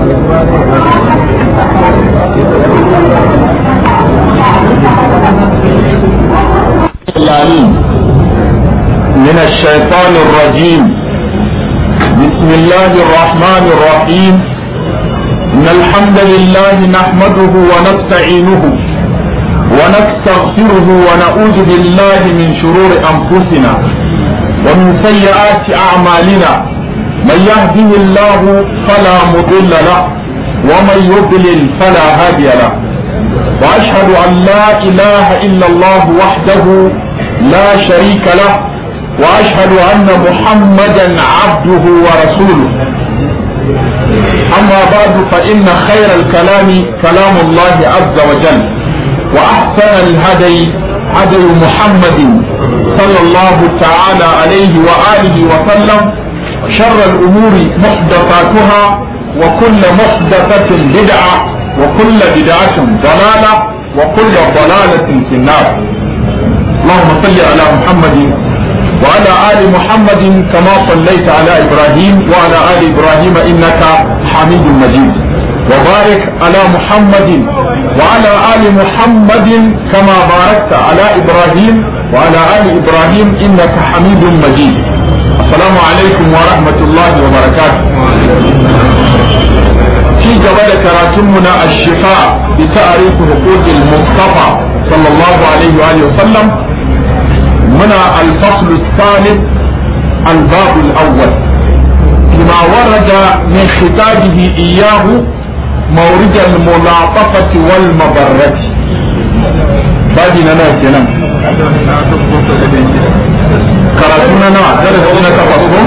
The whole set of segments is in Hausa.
العليم من الشيطان الرجيم بسم الله الرحمن الرحيم إن الحمد لله نحمده ونستعينه ونستغفره ونعوذ بالله من شرور أنفسنا ومن سيئات أعمالنا من يهده الله فلا مضل له ومن يضلل فلا هادي له وأشهد أن لا إله إلا الله وحده لا شريك له وأشهد أن محمدا عبده ورسوله أما بعد فإن خير الكلام كلام الله عز وجل وأحسن الهدي هدي محمد صلى الله تعالى عليه وآله وسلم وشر الأمور محدثاتها وكل محدثة بدعة وكل بدعة ضلالة وكل ضلالة في النار اللهم صل على محمد وعلى آل محمد كما صليت على إبراهيم وعلى آل إبراهيم إنك حميد مجيد وبارك على محمد وعلى آل محمد كما باركت على إبراهيم وعلى آل إبراهيم إنك حميد مجيد السلام عليكم ورحمة الله وبركاته في جبل كراتمنا الشفاء بتعريف حقوق المصطفى صلى الله عليه وآله وسلم منا الفصل الثالث الباب الأول فيما ورد من خطابه إياه مورد الملاطفة والمبرة بعدنا ناكنا كراتنا نا درسنا تفصل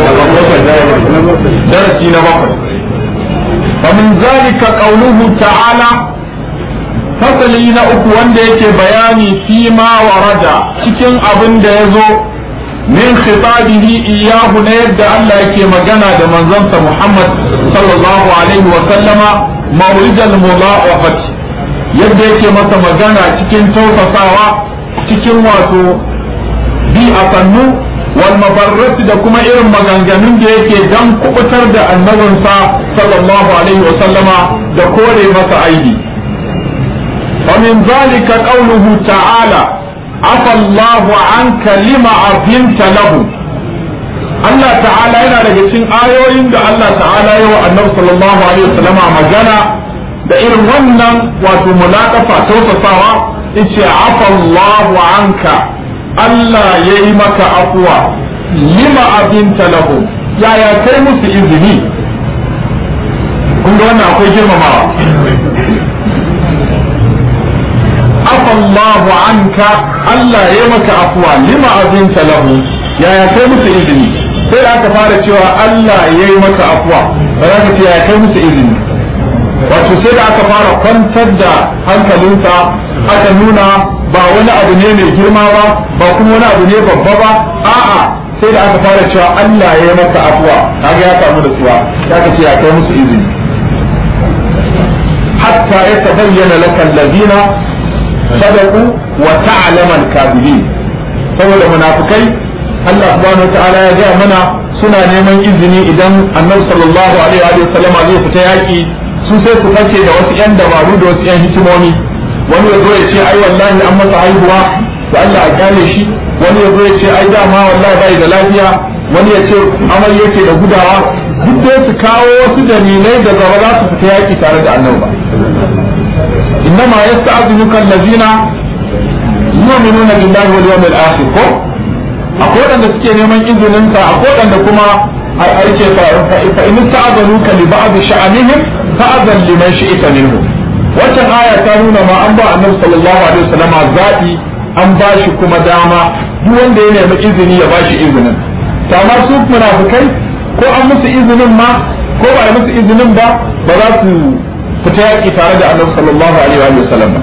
درسنا بقر ومن ذلك قوله تعالى fasali na uku wanda yake bayani fi ma warada cikin abin da ya zo min khitabihi iyahu na yadda Allah yake magana da manzansa Muhammad sallallahu alaihi wa sallama mawridal mudha'afat yadda yake masa magana cikin tausasawa cikin wato bi a sannu wal mabarrat da kuma irin maganganun da yake dan kubutar da annabinsa sallallahu alaihi wa sallama da kore masa aibi ومن ذلك قوله تعالى عفى الله عنك لما أذنت له Allah ta'ala yana daga cikin ayoyin da Allah ta'ala yi wa annabi sallallahu alaihi wasallam magana da irin wannan wato mulaqafa tausasawa yace afa Allahu anka Allah yayi maka afwa lima abinta lahu yaya kai musu izini kun ga wannan akwai girmamawa عفى الله عنك Allah ya maka afuwa lima azinta lahu yaya kai musu izini sai aka fara cewa Allah ya yi maka afuwa ba za ka ce yaya kai musu izini wato sai da aka fara kwantar da hankalinsa aka nuna ba wani abu ne mai girma ba ba kuma wani abu ne babba ba a'a sai da aka fara cewa Allah ya yi maka afuwa kaga ya samu da suwa ya ka ce ya kai musu izini hatta ya tabayyana laka allazina صدقوا وتعلم الكاذبين saboda munafikai Allah subhanahu wataala ya ga mana suna neman izini idan annabi sallallahu alaihi wa sallama zai fita yaki su sai su kace da wasu yan dabaru da wasu yan hikimomi wani ya zo ya ce ai wallahi an masa haihuwa to Allah ya gane shi wani ya zo ya ce ai dama wallahi bai da lafiya wani ya ce amai yake da gudawa duk dai su kawo wasu dalilai da gaba za su fita yaki tare da annabi ba إنما يستأذنك الذين يؤمنون بالله واليوم الآخر ko akwai wanda suke neman izinin ka akwai wanda kuma ai ce fa in ta'adanuka li ba'd sha'anihim fa'adan liman shi'ta minhu wannan aya ta nuna ma an ba annabi sallallahu alaihi wasallam zabi an ba shi kuma dama duk wanda ya nemi izini ya ba shi izinin to amma su munafikai ko an musu izinin ma ko ba a musu izinin ba ba za su fita yaƙi tare da annabi sallallahu alaihi wa sallam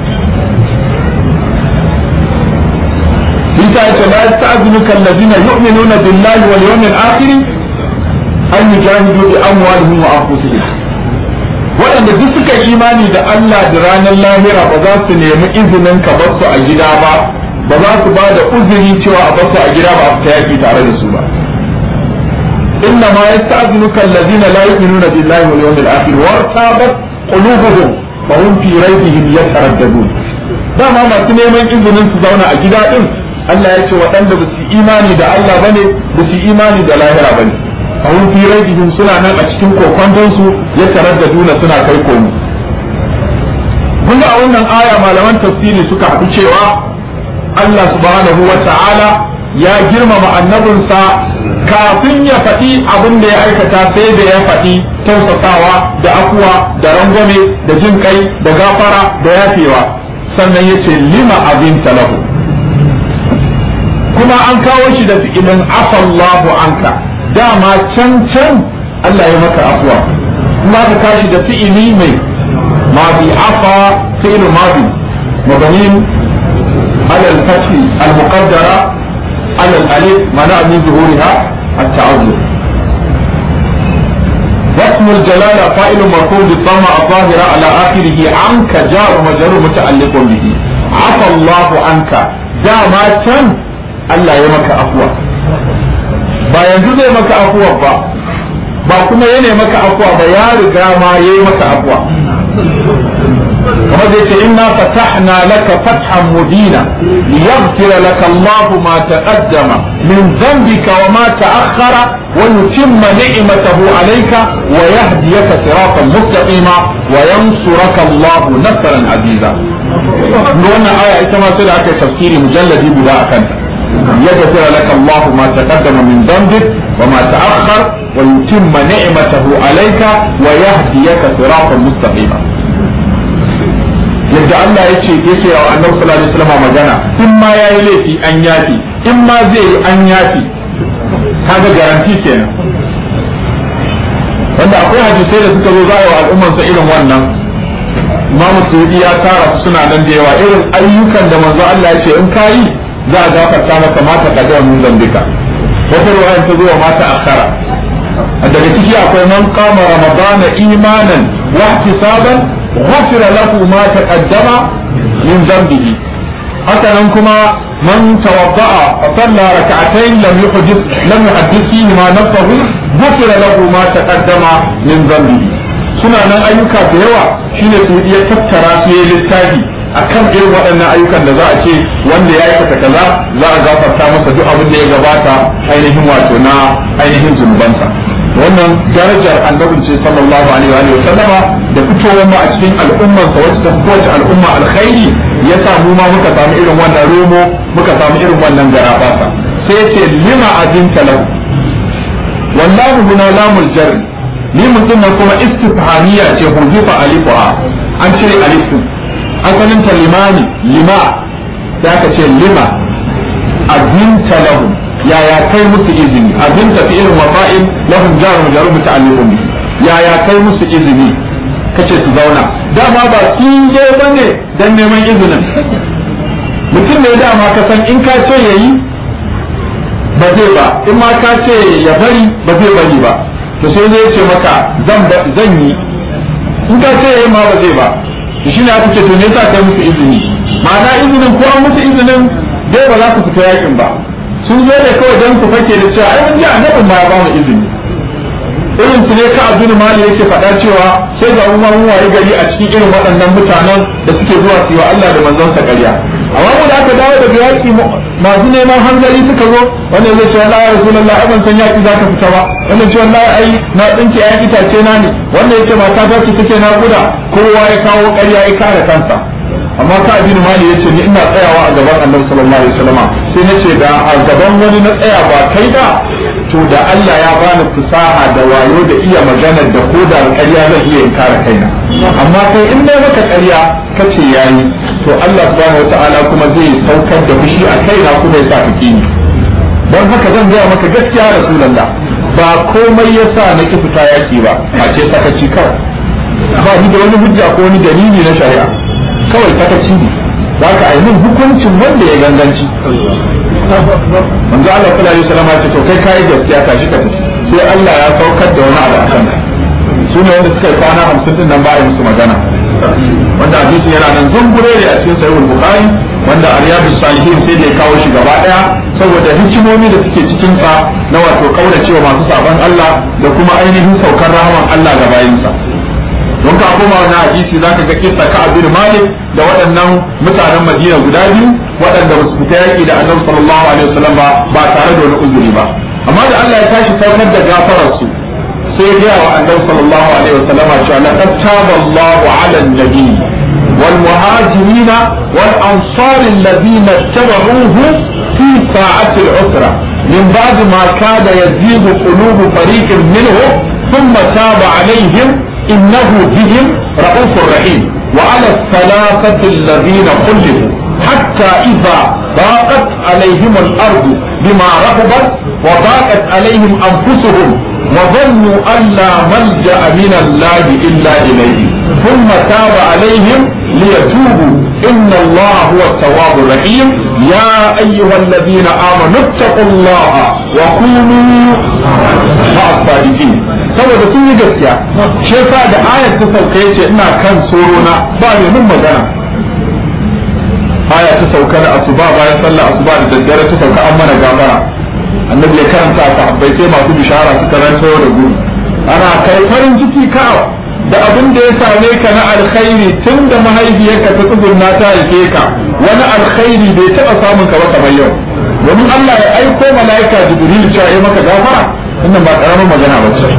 Isa ya ce la yasta'zinuka alladhina yu'minuna billahi wal yawmil akhir an yujahidu bi amwalihim wa anfusihim waɗanda duk suka imani da Allah da ranar lahira ba za su nemi izinin ka bar su a gida ba ba za su ba da uzuri cewa a bar su a gida ba a fita yaƙi tare da su ba inna ma yasta'zinuka alladhina la yu'minuna billahi wal yawmil akhir wartabat qulubuhum fa hum fi raybihim yataraddadun dama masu neman izinin su zauna a gida din Allah ya ce waɗanda ba su imani da Allah bane ba su imani da lahira bane fa hum fi raybihim suna nan a cikin kokondon su yataraddaduna suna kai komo kun a wannan aya malaman tafsiri suka haɗu cewa Allah subhanahu wa ta'ala ya girmama annabinsa kafin ya faɗi abin da ya aikata sai da ya faɗi tausasawa da afuwa da rangwame da jin kai da gafara da yafewa sannan ya ce lima abin lahu kuma an kawo shi da fi'ilin afallahu anka dama can can Allah ya maka afuwa kuma ka kashi da fi'ili mai ماضي عفا فعل ماضي مبني على الفتح المقدرة على الألف منع من ظهورها التعذر واسم الجلالة فاعل مرفوع بالضمة الظاهرة على آخره عنك جار مجرور متعلق به عفى الله عنك دا ما كان Allah ya maka afuwa ba yanzu zai maka afuwa ba ba kuma ya maka afuwa ba ya riga ma ya yi maka afuwa وهذا إنا فتحنا لك فتحا مبينا ليغفر لك الله ما تقدم من ذنبك وما تأخر ويتم نعمته عليك ويهديك صراطا مستقيما وينصرك الله نصرا عزيزا نقولنا آية إتما سيدة تفسير مجلد بلا أكنت يغفر لك الله ما تقدم من ذنبك وما تأخر ويتم نعمته عليك ويهديك صراطا مستقيما yadda Allah ya ce yake wa annabi sallallahu alaihi wasallam magana in ma yayi laifi an yafi in ma zai yi an yafi kaga garanti kenan wanda akwai hadisai da suka zo za a yi wa al'umman sa irin wannan Imam Suyuti ya tara su suna nan da yawa irin ayyukan da manzo Allah ya ce in kayi za a gafarta maka mata kaga mun zambika wata ruwayan ta zo wa mata akhara daga ciki akwai man kama ramadana imanan wa ihtisaban غفر له ما تقدم من ذنبه haka nan kuma man tawadda'a fa salla rak'atayn lam yuhdith lam yuhaddith fihi ma nafsahu ghufira lahu ma taqaddama min dhanbihi suna nan ayyuka da yawa shine su iya tattara su yi littafi akan irin waɗannan ayyukan da za a ce wanda ya aikata kaza za a gafarta masa duk abin da ya gabata ainihin wato na ainihin zunubansa wannan darajar annabin ce sallallahu alaihi wa sallama da fitowar mu a cikin al'ummar sa wacce ta kowace al'umma alkhairi ya sa mu ma muka samu irin wannan romo muka samu irin wannan garabasa sai ce lima azinta lahu wallahu huna lamul jar ni mutum nan kuma istifhamiya ce huzufa alifuha an cire alifu asalin ta limani lima da aka ce lima azinta lahu yaya kai musu izini azinta fi irin wafa'in lahum jarum jarum ta'alluqun yaya kai musu izini kace su zauna dama ba sun je bane dan neman izinin mutum ne dama ka san in ka ce yayi ba zai ba in ma ka ce ya bari ba zai bari ba to sai zai ce maka zan zan yi in ka ce yayi ma ba zai ba to shine aka ce to ne yasa kai musu izini ma'ana izinin ko an musu izinin dai ba za ku fita yakin ba sun zo ne kawai don ku fake da cewa ai mun ji annabin ma ya ba mu izini irin su ne ka abdul mali yake faɗa cewa sai ga umma mun waye gari a cikin irin waɗannan mutanen da suke zuwa su yi wa Allah da manzon sa ƙarya amma mu da aka dawo daga yaki masu neman hanzari suka zo wannan zai ce wallahi ya rasulullah ai ban san yaki zaka fita ba wannan ce wallahi ai na tsinke ayan itace na ne wannan yace mata ta ce take na guda kowa ya kawo ƙarya ya kare kansa amma ka abin mali ya ce ni ina tsayawa a gaban annabi sallallahu alaihi wasallama sai na ce da a gaban wani na tsaya ba kai da to da Allah ya bani fusaha da wayo da iya magana da ko da ƙarya zan iya in kare kaina amma kai in dai maka ƙarya kace yayi to Allah subhanahu wataala kuma zai saukar da fushi a kaina kuma ya sa ka kini don haka zan gaya maka gaskiya rasulullah ba komai yasa na ki fita yaki ba a ce sakaci kawai ba ni da wani hujja ko wani dalili na shari'a kawai sakaci ne za ka yi min hukuncin wanda ya ganganci manzo Allah sallallahu alaihi wasallam ya ce to kai kai gaskiya tashi ka tafi sai Allah ya saukar da wani abu akan su ne wanda suka yi kwana 50 din nan ba a yi musu magana wanda hadisin yana nan zungure ne a cikin sahihul bukhari wanda Riyadus Salihin sai da ya kawo shi gaba daya saboda hikimomi da suke cikin sa na wato kauracewa masu saban Allah da kuma ainihin saukar rahaman Allah ga bayinsa don ka koma wani hadisi zaka ga kissa ka abin Malik da waɗannan mutanen Madina guda biyu waɗanda ba su fita yaki da Annabi sallallahu alaihi wasallam ba ba tare da wani uzuri ba amma da Allah ya tashi saukar da gafarar su sai ya wa Annabi sallallahu alaihi wasallam cewa laqad taba Allahu 'ala an-nabi والمهاجرين والأنصار الذين اتبعوه في ساعة العسرة من بعد ما كاد يزيغ قلوب فريق منهم ثم تاب عليهم إنه بهم رؤوف رحيم وعلى الثلاثة الذين خلفوا حتى إذا ضاقت عليهم الأرض بما رحبت وضاقت عليهم أنفسهم وظنوا أن لا ملجأ من الله إلا إليه ثم تاب عليهم ليتوبوا إن الله هو التواب الرحيم يا أيها الذين آمنوا اتقوا الله وكونوا مع الصادقين saboda sun yi gaskiya shi yasa da ayat ta sauka yace ina kan sorona ba mai mun magana aya ta sauka da asuba bayan sallar asuba da daddare ta sauka an mana gafara annabi ya karanta a sahabbai sai masu bishara suka rantsa da gudu ana kai farin ciki ka da abin da ya same ka na alkhairi tun da mahaifiyarka ta tsugunna ta haife ka wani alkhairi bai taɓa samun ka ba kamar yau domin Allah ya aiko mala'ika jibril cewa ya maka gafara wannan ba karamin magana ba ce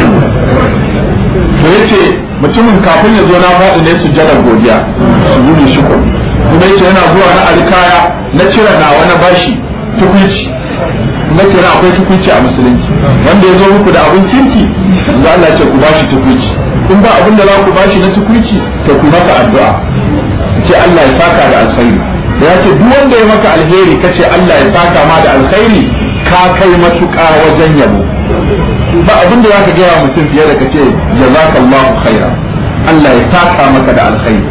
to yace mutumin kafin ya zo na faɗi ne sujjadar godiya su gudu shukur kuma yace yana zuwa na alkaya na cire na wani bashi tukuici na ce akwai tukuici a musulunci wanda ya zo muku da abin kirki yanzu Allah ce ku bashi tukuici in ba abin da za ku bashi na tukuici to ku maka addu'a ce Allah ya saka da alkhairi ya ce duk wanda ya maka alheri kace Allah ya saka ma da alkhairi ka kai matuƙa wajen yabo ba abin da zaka gaya mutum fiye da kace jazakallahu khaira Allah ya saka maka da alkhairi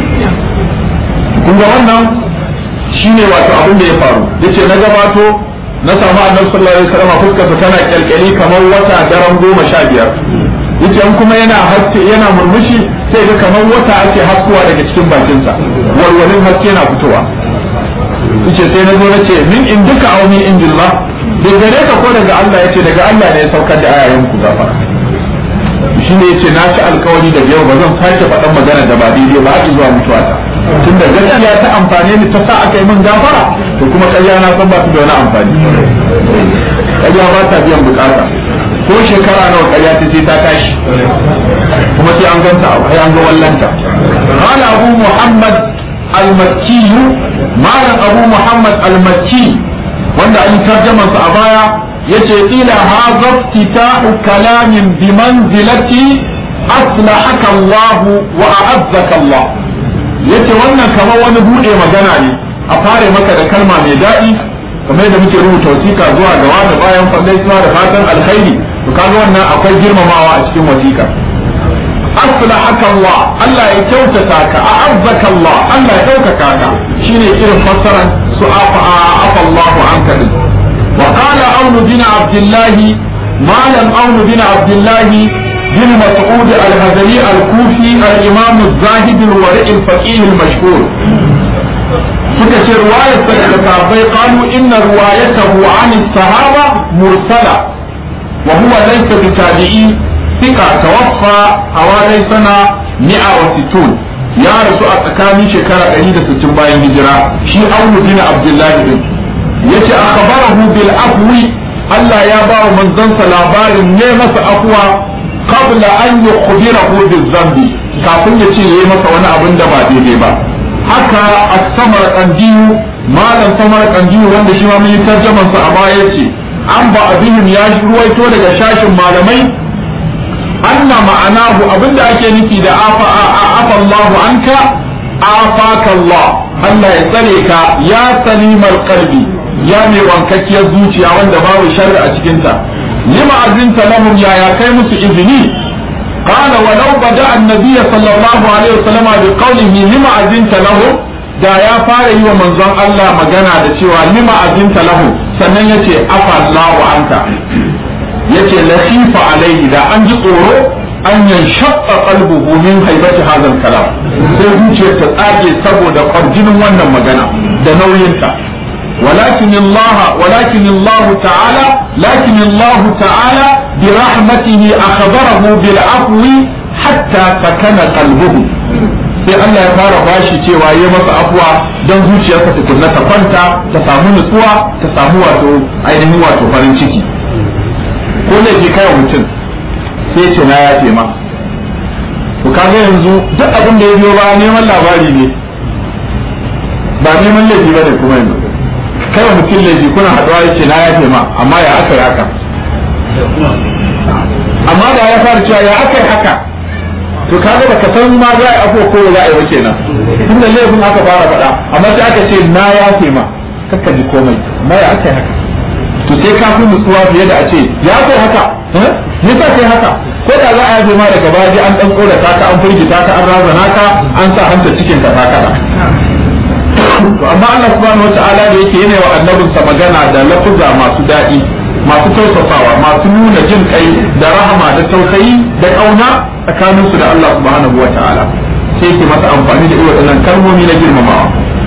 kun ga wannan shine wato abin da ya faru yace na gabato na samu annabi sallallahu alaihi wasallam fuskarsa tana kyalkyali kamar wata daren goma sha biyar yace in kuma yana haske yana murmushi sai ga kamar wata ake haskuwa daga cikin bakinsa walwalin haske na fitowa yace sai na zo na ce min in duka aw min indillah da gare ka ko daga Allah yace daga Allah ne ya saukar da ayayen ku gafara shi ne yace na ci alkawari da yau ba zan sake faɗan magana da ba daidai ba har zuwa mutuwa ta tunda gaskiya ta amfane ni ta sa aka yi min gafara to kuma ƙarya na san ba su da wani amfani ƙarya ba ta biyan bukata ko shekara nawa ƙarya ta ce ta tashi kuma sai an ganta sai an ga wallanta qala abu muhammad al-makki malam abu muhammad al-makki wanda an tarjama sa a baya yace ila hadha iftita'u kalamin bi manzilati aslahaka Allah wa a'azzaka Allah yace wannan kamar wani bude magana ne a fare maka da kalma mai daɗi kamar yadda muke rubuta wasiƙa zuwa ga wani bayan fadaisuwa da fatan alkhairi to kaga wannan akwai girmamawa a cikin wasiƙa aslahaka Allah Allah ya kyautata ka a'azzaka Allah Allah ya ɗaukaka ka shine irin fassaran su afa afa Allah anka din wa qala aun bin abdullah malam aun bin abdullah bin mas'ud al-hadari al-kufi al-imam az-zahid al-wari' al-faqih al-mashhur suka ce ruwayar sa daga sahabbai qalu inna ruwayatahu an as-sahaba mursala wa huwa laysa bi tabi'i ثقة توفى حوالي سنة 160 يا رسول أتكامي شكرا قريدة ستين باين هجرة شي أول دين عبد الله بن يتي أخبره بالعفو Allah ya ba wa manzansa labarin ne masa afuwa qabla an yukhbirahu bizambi kafin ya ce yayi masa wani abin da ba daidai ba haka as-samar qandiyu malam samar qandiyu wanda shi ma mun yi tarjaman sa a baya yace an ba abihim ya ruwaito daga shashin malamai anna ma'anahu abinda ake nufi da afa afa Allahu anka afaka Allah Allah ya tsare ka ya salimar qalbi ya mai wankakkiyar zuciya wanda babu sharri a cikin ta lima azinta lahum ya ya kai musu izini قال ولو بدا النبي صلى الله عليه وسلم بقوله لما اذنت لهم da ya fara yi wa manzon Allah magana da cewa lima azinta lahu sannan yace afa Allahu anka yace lasifa alaihi da an ji tsoro an yanshaqqa qalbuhu min haibati hadha kalam sai zuciyar ta tsage saboda kwarjinin wannan magana da nauyinta ولكن الله ولكن الله تعالى لكن الله تعالى برحمته أخبره بالعفو حتى سكن قلبه sai Allah ya fara bashi cewa ya masa afuwa don zuciyarsa tukunna ta kwanta ta samu nutsuwa ta samu wato ainihin wato farin ciki ko ne ke kai mutum sai ce na ya ma to kaga yanzu duk abin da ya biyo ba neman labari ne ba neman laifi ba ne kuma yanzu kai mutum laifi kuna haɗuwa ya ce na ya ma amma ya aka yi haka amma da ya fara cewa ya aka yi haka to kaga baka san ma za a yi afuwa ko za a yi ba kenan tunda laifin aka fara faɗa amma sai aka ce na ya ma kakka ji komai ma ya aka yi haka to sai ka fi nutsuwa fiye da a ce ya kai haka me sa kai haka ko da za a yafe ma daga baya an dan kora ta ka an firgita ka an razana ka an sa hanta cikin ka ta kada to amma Allah subhanahu wata'ala da yake yana wa annabinsa magana da lafuza masu daɗi masu tausasawa masu nuna jin kai da rahama da tausayi da kauna tsakaninsu da Allah subhanahu wata'ala sai ke masa amfani da irin waɗannan kalmomi na girmamawa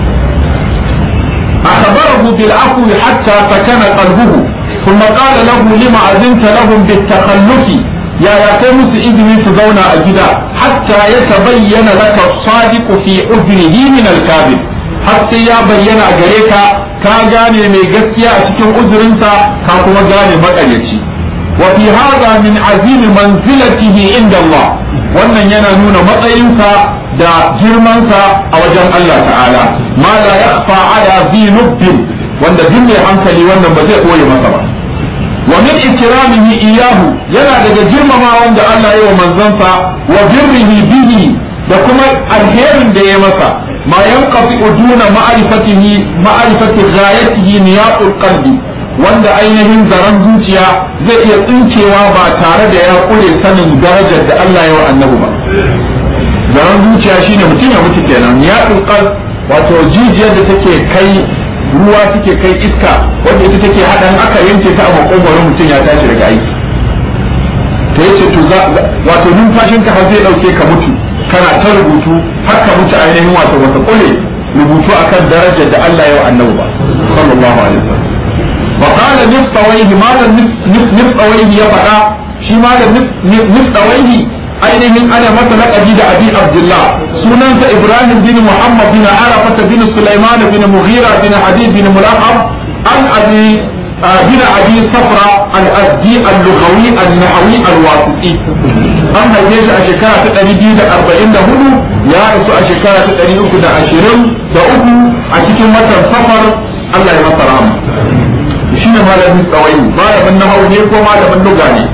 أخبره بالعفو حتى سكن قلبه ثم قال له لما أذنت لهم بالتخلف يا يا كمس إذن تزون أجدا حتى يتبين لك الصادق في أذنه من الكاذب حتى يا بين أجريك ka gane mai gaskiya a cikin uzurinsa ka kuma gane maƙaryaci wa fi hadha min azim manzilatihi inda Allah wannan yana nuna matsayinsa da girmansa a wajen Allah ta'ala ma la yakhfa ala zi nubbin wanda duk mai hankali wannan ba zai koye masa ba wa min ikramihi iyahu yana daga girmama wanda Allah ya wa manzansa wa birrihi bihi da kuma alherin da ya masa ma yanqati uduna ma'rifatihi ma'rifati ghayatihi niyatul qalbi wanda ainihin zaren zuciya zai iya tsinkewa ba tare da ya kure sanin darajar da Allah ya wa annabi ba zaren zuciya shine mutum ya mutu kenan niyatul qalb wato jijiyar da take kai ruwa take kai iska wanda ita take hadan aka yanke ta a makogwaro mutum ya tashi daga aiki to yace to wato numfashinka har zai dauke ka mutu kana ta rubutu har ka mutu ainihin wato wata kule rubutu akan darajar da Allah ya wa annabi ba sallallahu alaihi wasallam wa qala nifsawaihi malam nifsawaihi ya faɗa shi malam nifsawaihi ainihin ana masa laƙabi da abi abdullah sunansa ibrahim bin muhammad bin arafat bin sulaiman bin mughira bin hadid bin mulaqab an abi bin abi safra al-azdi al-lughawi al-nahawi al-wasiti an haife shi a shekara ta ɗari biyu da arba'in da hudu ya rasu a shekara ta ɗari uku da ashirin da uku a cikin watan safar Allah ya masa rahama shi ne malamin tsawai malamin nahawu ne ko malamin luga ne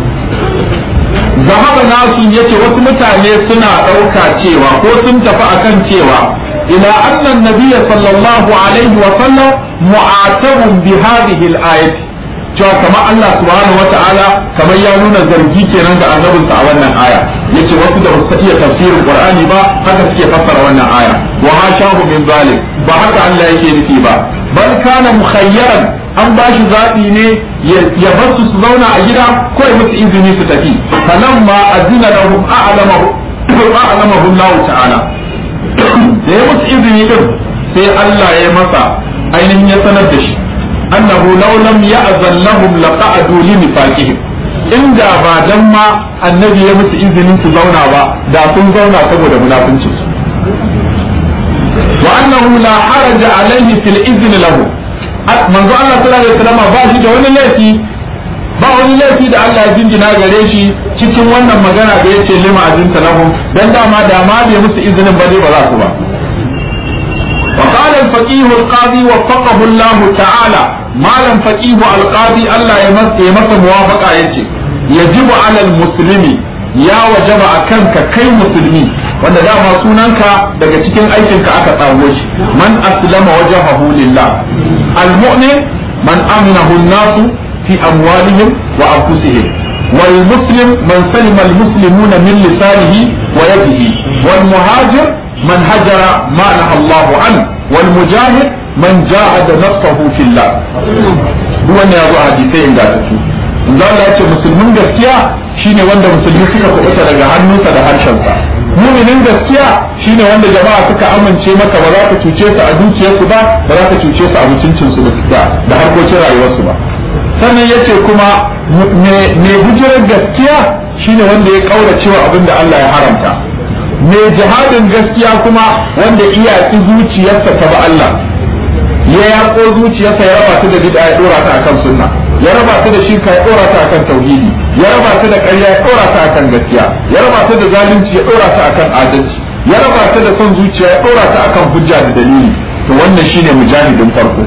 zahaba nasu yace wasu mutane suna ɗauka cewa ko sun tafi akan cewa ila annan nabiyya sallallahu alaihi wa sallam mu'atabun bi hadhihi al-ayati cewa kamar Allah subhanahu wa ta'ala kamar ya nuna zargi kenan ga annabinsa a wannan aya yace wasu da basu iya tafsirin Qur'ani ba haka suke fassara wannan aya wa hashahu min zalim ba haka Allah yake nufi ba bal kana mukhayyaran an ba shi zaɓi ne ya bar su su zauna a gida ko ya musu izini su tafi falamma azina lahum a'lamahu a'lamahu Allah ta'ala da ya musu izini din sai Allah ya masa ainihin ya sanar da shi annahu law lam ya'zan lahum laqa'adu li nifaqihim inda ba dan ma annabi ya musu izinin su zauna ba da sun zauna saboda munafincin su wa annahu la haraja alaihi fil izni lahu manzo Allah sallallahu alaihi wasallam ba shi da wani laifi ba wani laifi da Allah ya jingina gare shi cikin wannan magana da yace lima azinta lahum dan dama da ma bai musu izinin ba dai ba za su ba وقال الفقيه القاضي وفقه الله تعالى ما لم فقيه القاضي الله يمس يمس موافقة يجي يجب على المسلم يا وجب أكنك كي مسلمي wanda dama sunanka daga cikin aikinka aka tsawo shi man aslama wajhahu lillah almu'min man aminahu an-nasu fi amwalihim wa anfusihim wal muslim man salima al-muslimuna min lisanihi wa yadihi wal muhajir من هجر ما نهى الله عنه والمجاهد من جاهد نفسه في الله هو ne yazo hadisai inda take manzo Allah ya ce musulmin gaskiya shine wanda musulmi suka kubuta daga hannunsa da harshensa muminin gaskiya shine wanda jama'a suka amince maka ba za ka cuce su a dukiyarsu ba ba za ka cuce su a mutuncinsu da da harkokin rayuwarsu ba sannan yace kuma mai hijirar gaskiya shine wanda ya kaura cewa abin da Allah ya haramta mai jihadin gaskiya kuma wanda iyaki zuciyarsa ta ba Allah ya yako zuciyarsa ya raba ta da bid'a ya dora ta akan sunna ya raba ta da shirka ya dora ta akan tauhidi ya raba ta da ƙarya ya dora ta akan gaskiya ya raba ta da zalunci ya dora ta akan adalci ya raba ta da son zuciya ya dora ta akan hujja da dalili to wannan shine mujahidin farko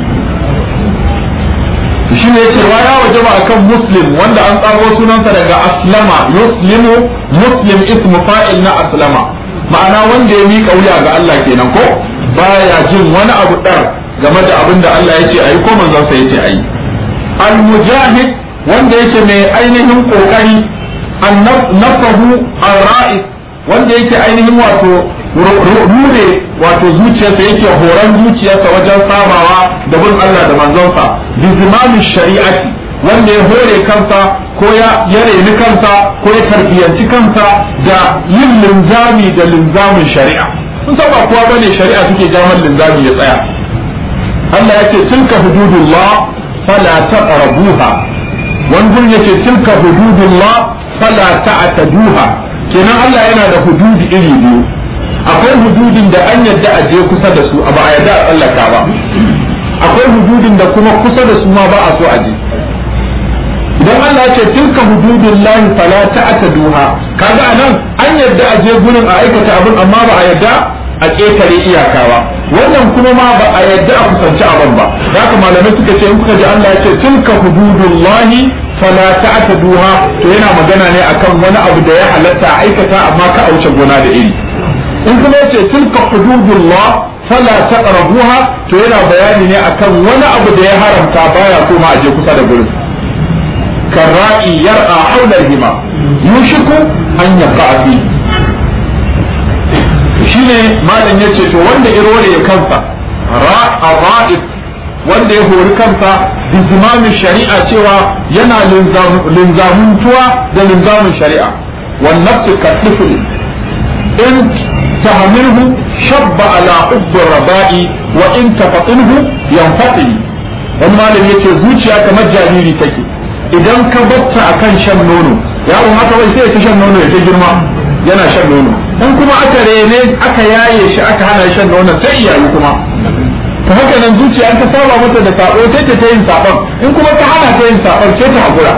shi ne yace wa ya wajaba akan muslim wanda an tsago sunansa daga aslama yuslimu muslim ismu fa'il na aslama ma'ana wanda ya mika wuya ga Allah kenan ko baya jin wani abu dar game da abin da Allah yace ayi ko manzon sa yace ayi al mujahid wanda yake mai ainihin kokari an nafahu al ra'is wanda yake ainihin wato rure wato zuciyarsa yake horon zuciyarsa wajen samawa da bin Allah da manzonsa bi zimami shari'ati wanda ya hore kansa ko ya ya reni kansa ko ya tarbiyanci kansa da yin linzami da linzamin shari'a sun san ba kowa bane shari'a suke jaman linzami ya tsaya Allah yake tilka hududullah fala taqrabuha wani gurin yake tilka hududullah fala ta'taduha kenan Allah yana da hududi iri biyu akwai hududin da an yadda a je kusa da su ba a yadda a tsallaka ba akwai hududin da kuma kusa da su ma ba a so a je idan Allah ce tilka hududun lahi fala ta'taduha kaga anan an yadda a je gurin a aikata abin amma ba a yadda a ƙetare iyaka ba wannan kuma ma ba a yadda a kusanci abin ba haka malamai suka ce in kuka ji Allah ya ce tilka hududun lahi fala ta'taduha to yana magana ne akan wani abu da ya halatta a aikata amma ka auce gona da iri in kuma yace tilka hududullah fala taqrabuha to yana bayani ne akan wani abu da ya haramta baya so ma aje kusa da gurin karra'i yar'a hawla hima yushiku an yaqa fi shine malam yace to wanda irore ya kansa ra'a ra'is wanda ya hori kansa bi zimamin shari'a cewa yana linzamuntuwa da linzamin shari'a wan nafsu katifl in تهمله شب على حب الرباء وإن تفطنه ينفطن wani malam yace zuciya kamar jariri take idan ka batta akan shan nono yaro haka wai sai ta shan nono ya ta girma yana shan nono in kuma aka rene aka yaye shi aka hana shan nono sai iyaye kuma ta haka nan zuciya an ta saba mata da sabo sai ta ta yin sabon in kuma ta hana ta yin sabon sai ta hakura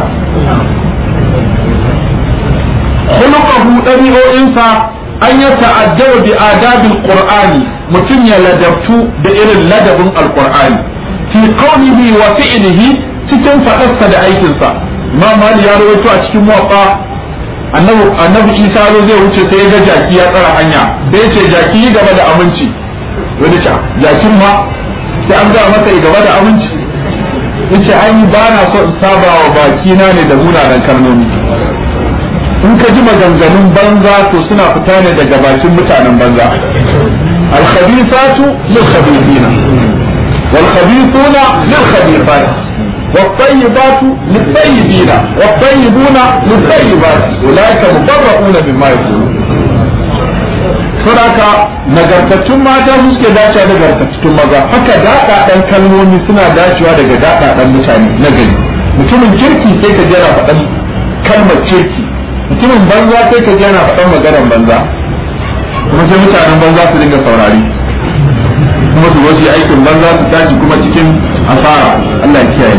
khuluquhu dabi'o'insa an ya ta'addaba bi adabil qur'ani mutum ya ladabtu da irin ladabin alqur'ani fi qawlihi wa fi'lihi cikin fadarsa da aikinsa imam mali ya rawaito a cikin muwaffa annabi annabi isa zo zai wuce sai ya ga jaki ya tsara hanya sai ya ce jaki yi gaba da aminci wani ce jakin ma sai an ga masa gaba da aminci yace ai ba na so in saba wa baki na ne da munanan kalmomi in ka ji maganganun banza to suna fita ne daga bakin mutanen banza alkhabisatu lil khabithina wal khabithuna lil khabithat والطيبات للطيبين والطيبون للطيبات أولئك مبرؤون مما يقولون saboda nagartattun mata su suke dacewa da nagartattun maza haka daɗaɗen kalmomi suna dacewa daga daɗaɗen mutane na gari mutumin kirki sai ka jira faɗan kalmar kirki mutumin banza sai ka yana faɗan maganar banza kuma sai mutanen banza su dinga saurari kuma su wasu aikin banza su tashi kuma cikin asara Allah ya kiyaye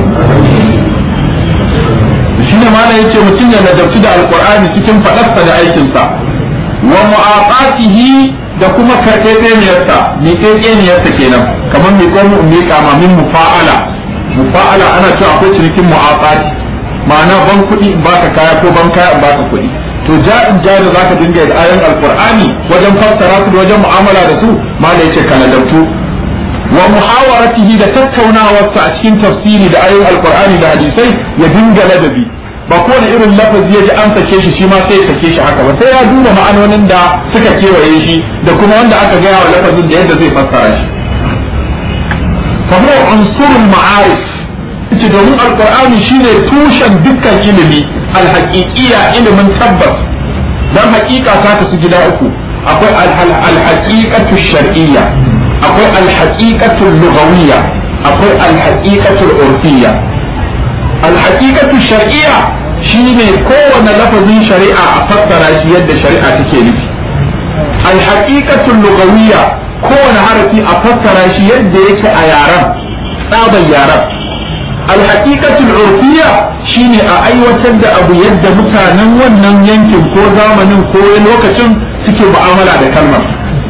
shi ne mana yace mutum ya ladabci da alqur'ani cikin faɗarsa da aikinsa wa mu'aqatihi da kuma karɓeɓeniyarsa miƙeƙeniyarsa kenan kamar miƙo mu miƙa ma min mufa'ala mufa'ala ana cewa akwai cinikin mu'aqati ma'ana ban kuɗi in baka kaya ko ban kaya in baka kuɗi to ja'in ja da zaka dinga da ayoyin alqur'ani wajen fassara su da wajen mu'amala da su mala yace kana dabtu wa muhawaratihi da tattaunawarsa a cikin tafsiri da ayoyin alqur'ani da hadisai ya dinga ladabi ba kowane irin lafazi ya ji an sake shi shi ma sai ya sake shi haka ba sai ya duba ma'anonin da suka kewaye shi da kuma wanda aka gaya wa lafazin da yadda zai fassara shi fa huwa unsurul ma'arif ce domin alqur'ani shine tushen dukkan ilimi alhaqiqiyya ilimin tabbas dan haqiqa ta kasu gida uku akwai alhaqiqatu shar'iyya akwai alhaqiqatu lughawiyya akwai alhaqiqatu urfiyya alhaqiqatu shar'iyya shine kowane lafazin shari'a a fassara shi yadda shari'a take nufi alhaqiqatu lughawiyya kowane harafi a fassara shi yadda yake a yaran tsaban yaran alhaqiqatul urfiyya shine a aiwatar da abu yadda mutanen wannan yankin ko zamanin ko lokacin suke mu'amala da kalmar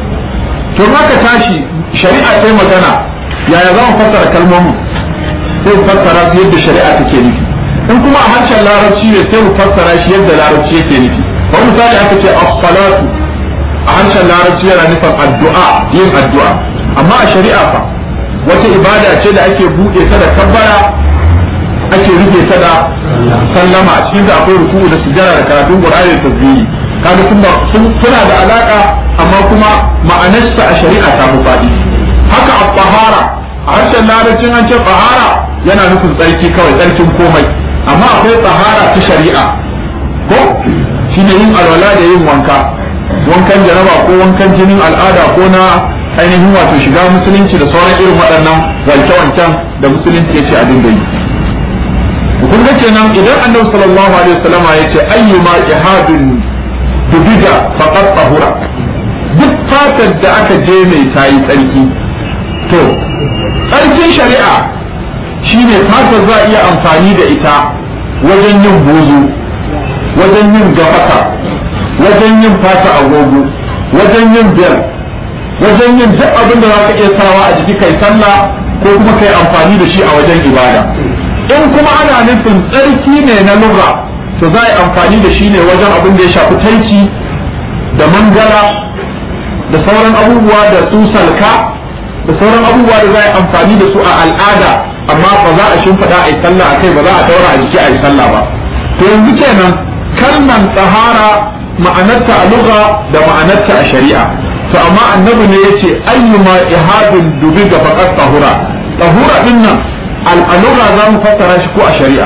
to haka tashi shari'a sai magana yaya za mu fassara kalmomin sai mu fassara su yadda shari'a take nufi in kuma a harshen larabci ne sai mu fassara shi yadda larabci yake nufi ba misali aka ce as-salatu a harshen larabci yana nufin addu'a yin addu'a amma a shari'a fa wata ibada ce da ake buɗe ta da kabbara ake rufe ta da sallama a cikin da akwai ruku'u da sujjara da karatun qur'ani da tasbihi kaga sun suna da alaka amma kuma ma'anarsa a shari'a ta fi faɗi haka a tsahara a harshen larabcin an ce tsahara yana nufin tsarki kawai tsarkin komai amma akwai tsahara ta shari'a ko shine yin alwala da yin wanka wankan jaraba ko wankan jinin al'ada ko na ainihin wato shiga musulunci da sauran irin waɗannan wanke-wanken da musulunci ya ce a dinga yi kun ga kenan idan annabi sallallahu alaihi wasallam ya ce ayyuma ihadun dubiga faqad tahura duk fatar da aka je mai tayi tsarki to tsarkin shari'a shine fatar za a iya amfani da ita wajen yin bozo wajen yin gafaka wajen yin fata agogo wajen yin biyar wajen yin duk abin da za ka iya sawa a jiki kai sallah ko kuma kai amfani da shi a wajen ibada in kuma ana nufin tsarki ne na lura to za a yi amfani da shi ne wajen abin da ya shafi tanki da mangala da sauran abubuwa da su salka da sauran abubuwa da za a yi amfani da su a al'ada amma ba za a shimfiɗa a yi sallah a kai ba za a daura a jiki a yi sallah ba to yanzu kenan kalman tsahara ma'anarta a lugha da ma'anarta a shari'a to amma annabi ne yace ayyuma ihadun dubi ga faqat tahura tahura din nan al'alura za mu fassara shi ko a shari'a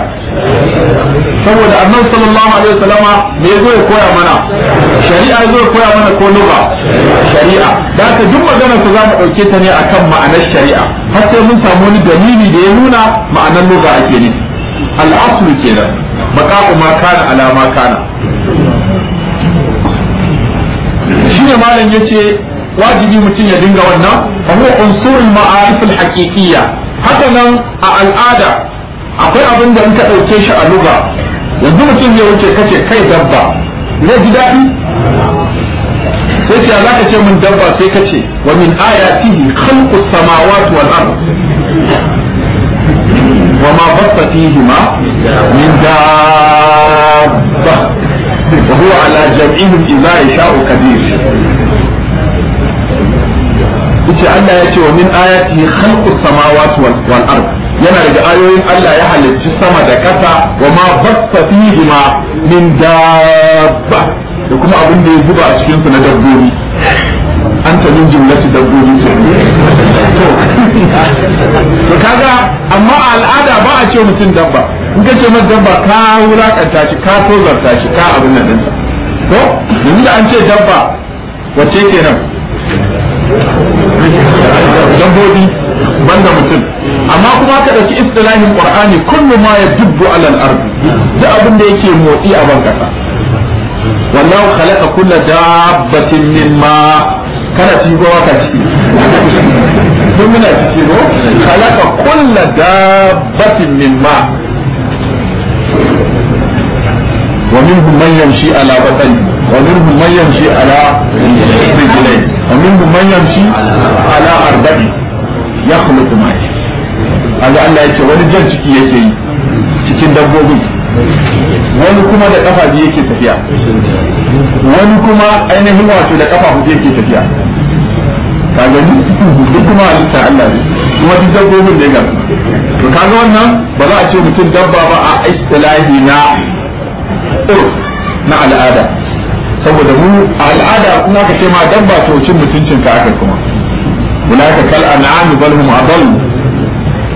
saboda annabi sallallahu alaihi wasallama me yazo ya koya mana shari'a yazo ya koya mana ko lugha shari'a da haka duk magana ku za mu dauke ta ne akan ma'anar shari'a har sai mun samu wani dalili da ya nuna ma'anar lugha ake nufi al'aslu kenan baqa'u ma kana ala ma kana shine malam yace wajibi mutum ya dinga wannan fa huwa unsurul ma'arif al-haqiqiyya haka nan a al'ada akwai abin da in ka ɗauke shi a luga yanzu mutum ya wuce kace kai dabba zai ji daɗi sai ce za ka ce min dabba sai ka ce wa min ayatihi khalqu samawati wal ard wa ma basta fihima min dabba wa huwa ala jam'ihim idza yasha'u qadir yace Allah ya ce wa min ayatihi khalqu samawati wal ard yana daga ayoyin Allah ya halicci sama da ƙasa wa ma basta fihima min dabba da kuma abin da ya zuba a cikin su na dabbobi an ta min jumlati dabbobi ce to to kaga amma a al'ada ba a ce mutum dabba in ka ce masa dabba ka wulakanta shi ka tozarta shi ka abin nan dinsa to yanzu da an ce dabba wacce kenan dabbobi banda mutum amma kuma ka dauki istilahin qur'ani kullu ma yadubbu ala al-ard duk abin da yake motsi a ban kasa wallahu khalaqa kulla dabbatin mimma kana ci go ka ci kun muna ci go khalaqa kulla dabbatin mimma ومنهم من يمشي على بطنه ومنهم من يمشي على رجلين ومنهم من يمشي على أربع يخلق ما يشاء هذا الله يقول wani jan ciki yake yi cikin dabbobin wani kuma da kafa biyu yake tafiya wani kuma ainihin wato da kafa hudu yake tafiya ka gani duk kuma halitta Allah ne kuma duk dabbobin ne ga to kaga wannan ba za a ce mutum dabba ba a istilahi na urf na al'ada saboda mu a al'ada kuma ka ce ma dabba to cin mutuncin ka aka kuma ulaka kal an'am bal hum adall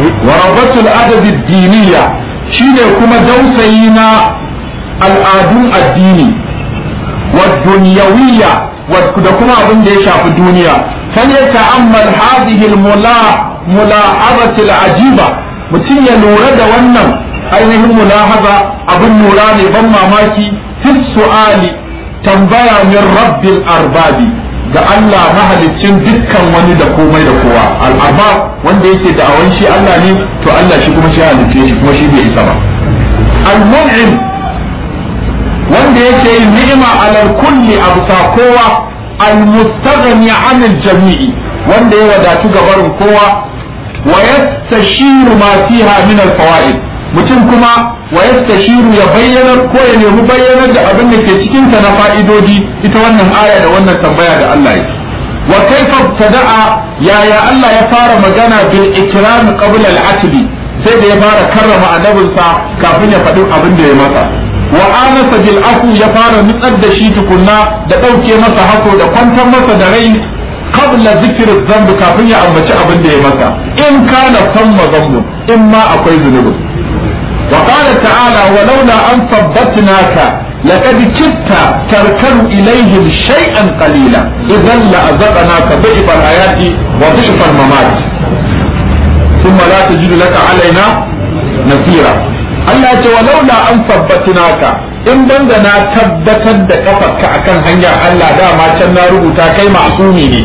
wa rabbatul adab ad-diniyya shine kuma dausayi na al'adun addini wa dunyawiyya da kuma abin da ya shafi duniya kan ya ta'ammal hadhihi al-mula'abati al-ajiba mutum ya lura da wannan ainihin mulahaza abin lura ne ban mamaki fi su'ali tambaya min rabbil arbabi ga Allah mahaliccin dukkan wani da komai da kowa al'arbab wanda yake da awan shi Allah ne to Allah shi kuma shi halicce shi kuma shi bai isa ba al-mun'im wanda yake yin ni'ima alal kulli abusa kowa al-mustaghni 'anil jami'i wanda ya wadatu gabarin kowa wa yastashiru ma fiha min al-fawaid mutum kuma wa yastashiru ya bayyana ko ya nemi bayyanar da abin da ke cikin ta na fa'idodi ita wannan aya da wannan tambaya da Allah ya wa kaifa tada'a yaya Allah ya fara magana bil ikram qabla al-atbi sai da ya fara karrama annabinsa kafin ya faɗi abin da ya masa wa anasa bil afu ya fara nutsar da shi tukunna da ɗauke masa hako da kwantar masa da rai qabla zikr dhanb kafin ya ambaci abin da ya masa in kana samma dhanb in ma akwai zunubi wa qala ta'ala walaula an thabbatnaka لقد كدت تركن إليهم شيئا قليلا إذا لأذقناك ضعف الحياة وضعف الممات ثم لا تجد لك علينا نصيرا Allah ce walaula an sabbatinaka in dan da na tabbatar da kafarka akan hanyar Allah dama can na rubuta kai ma'sumi ne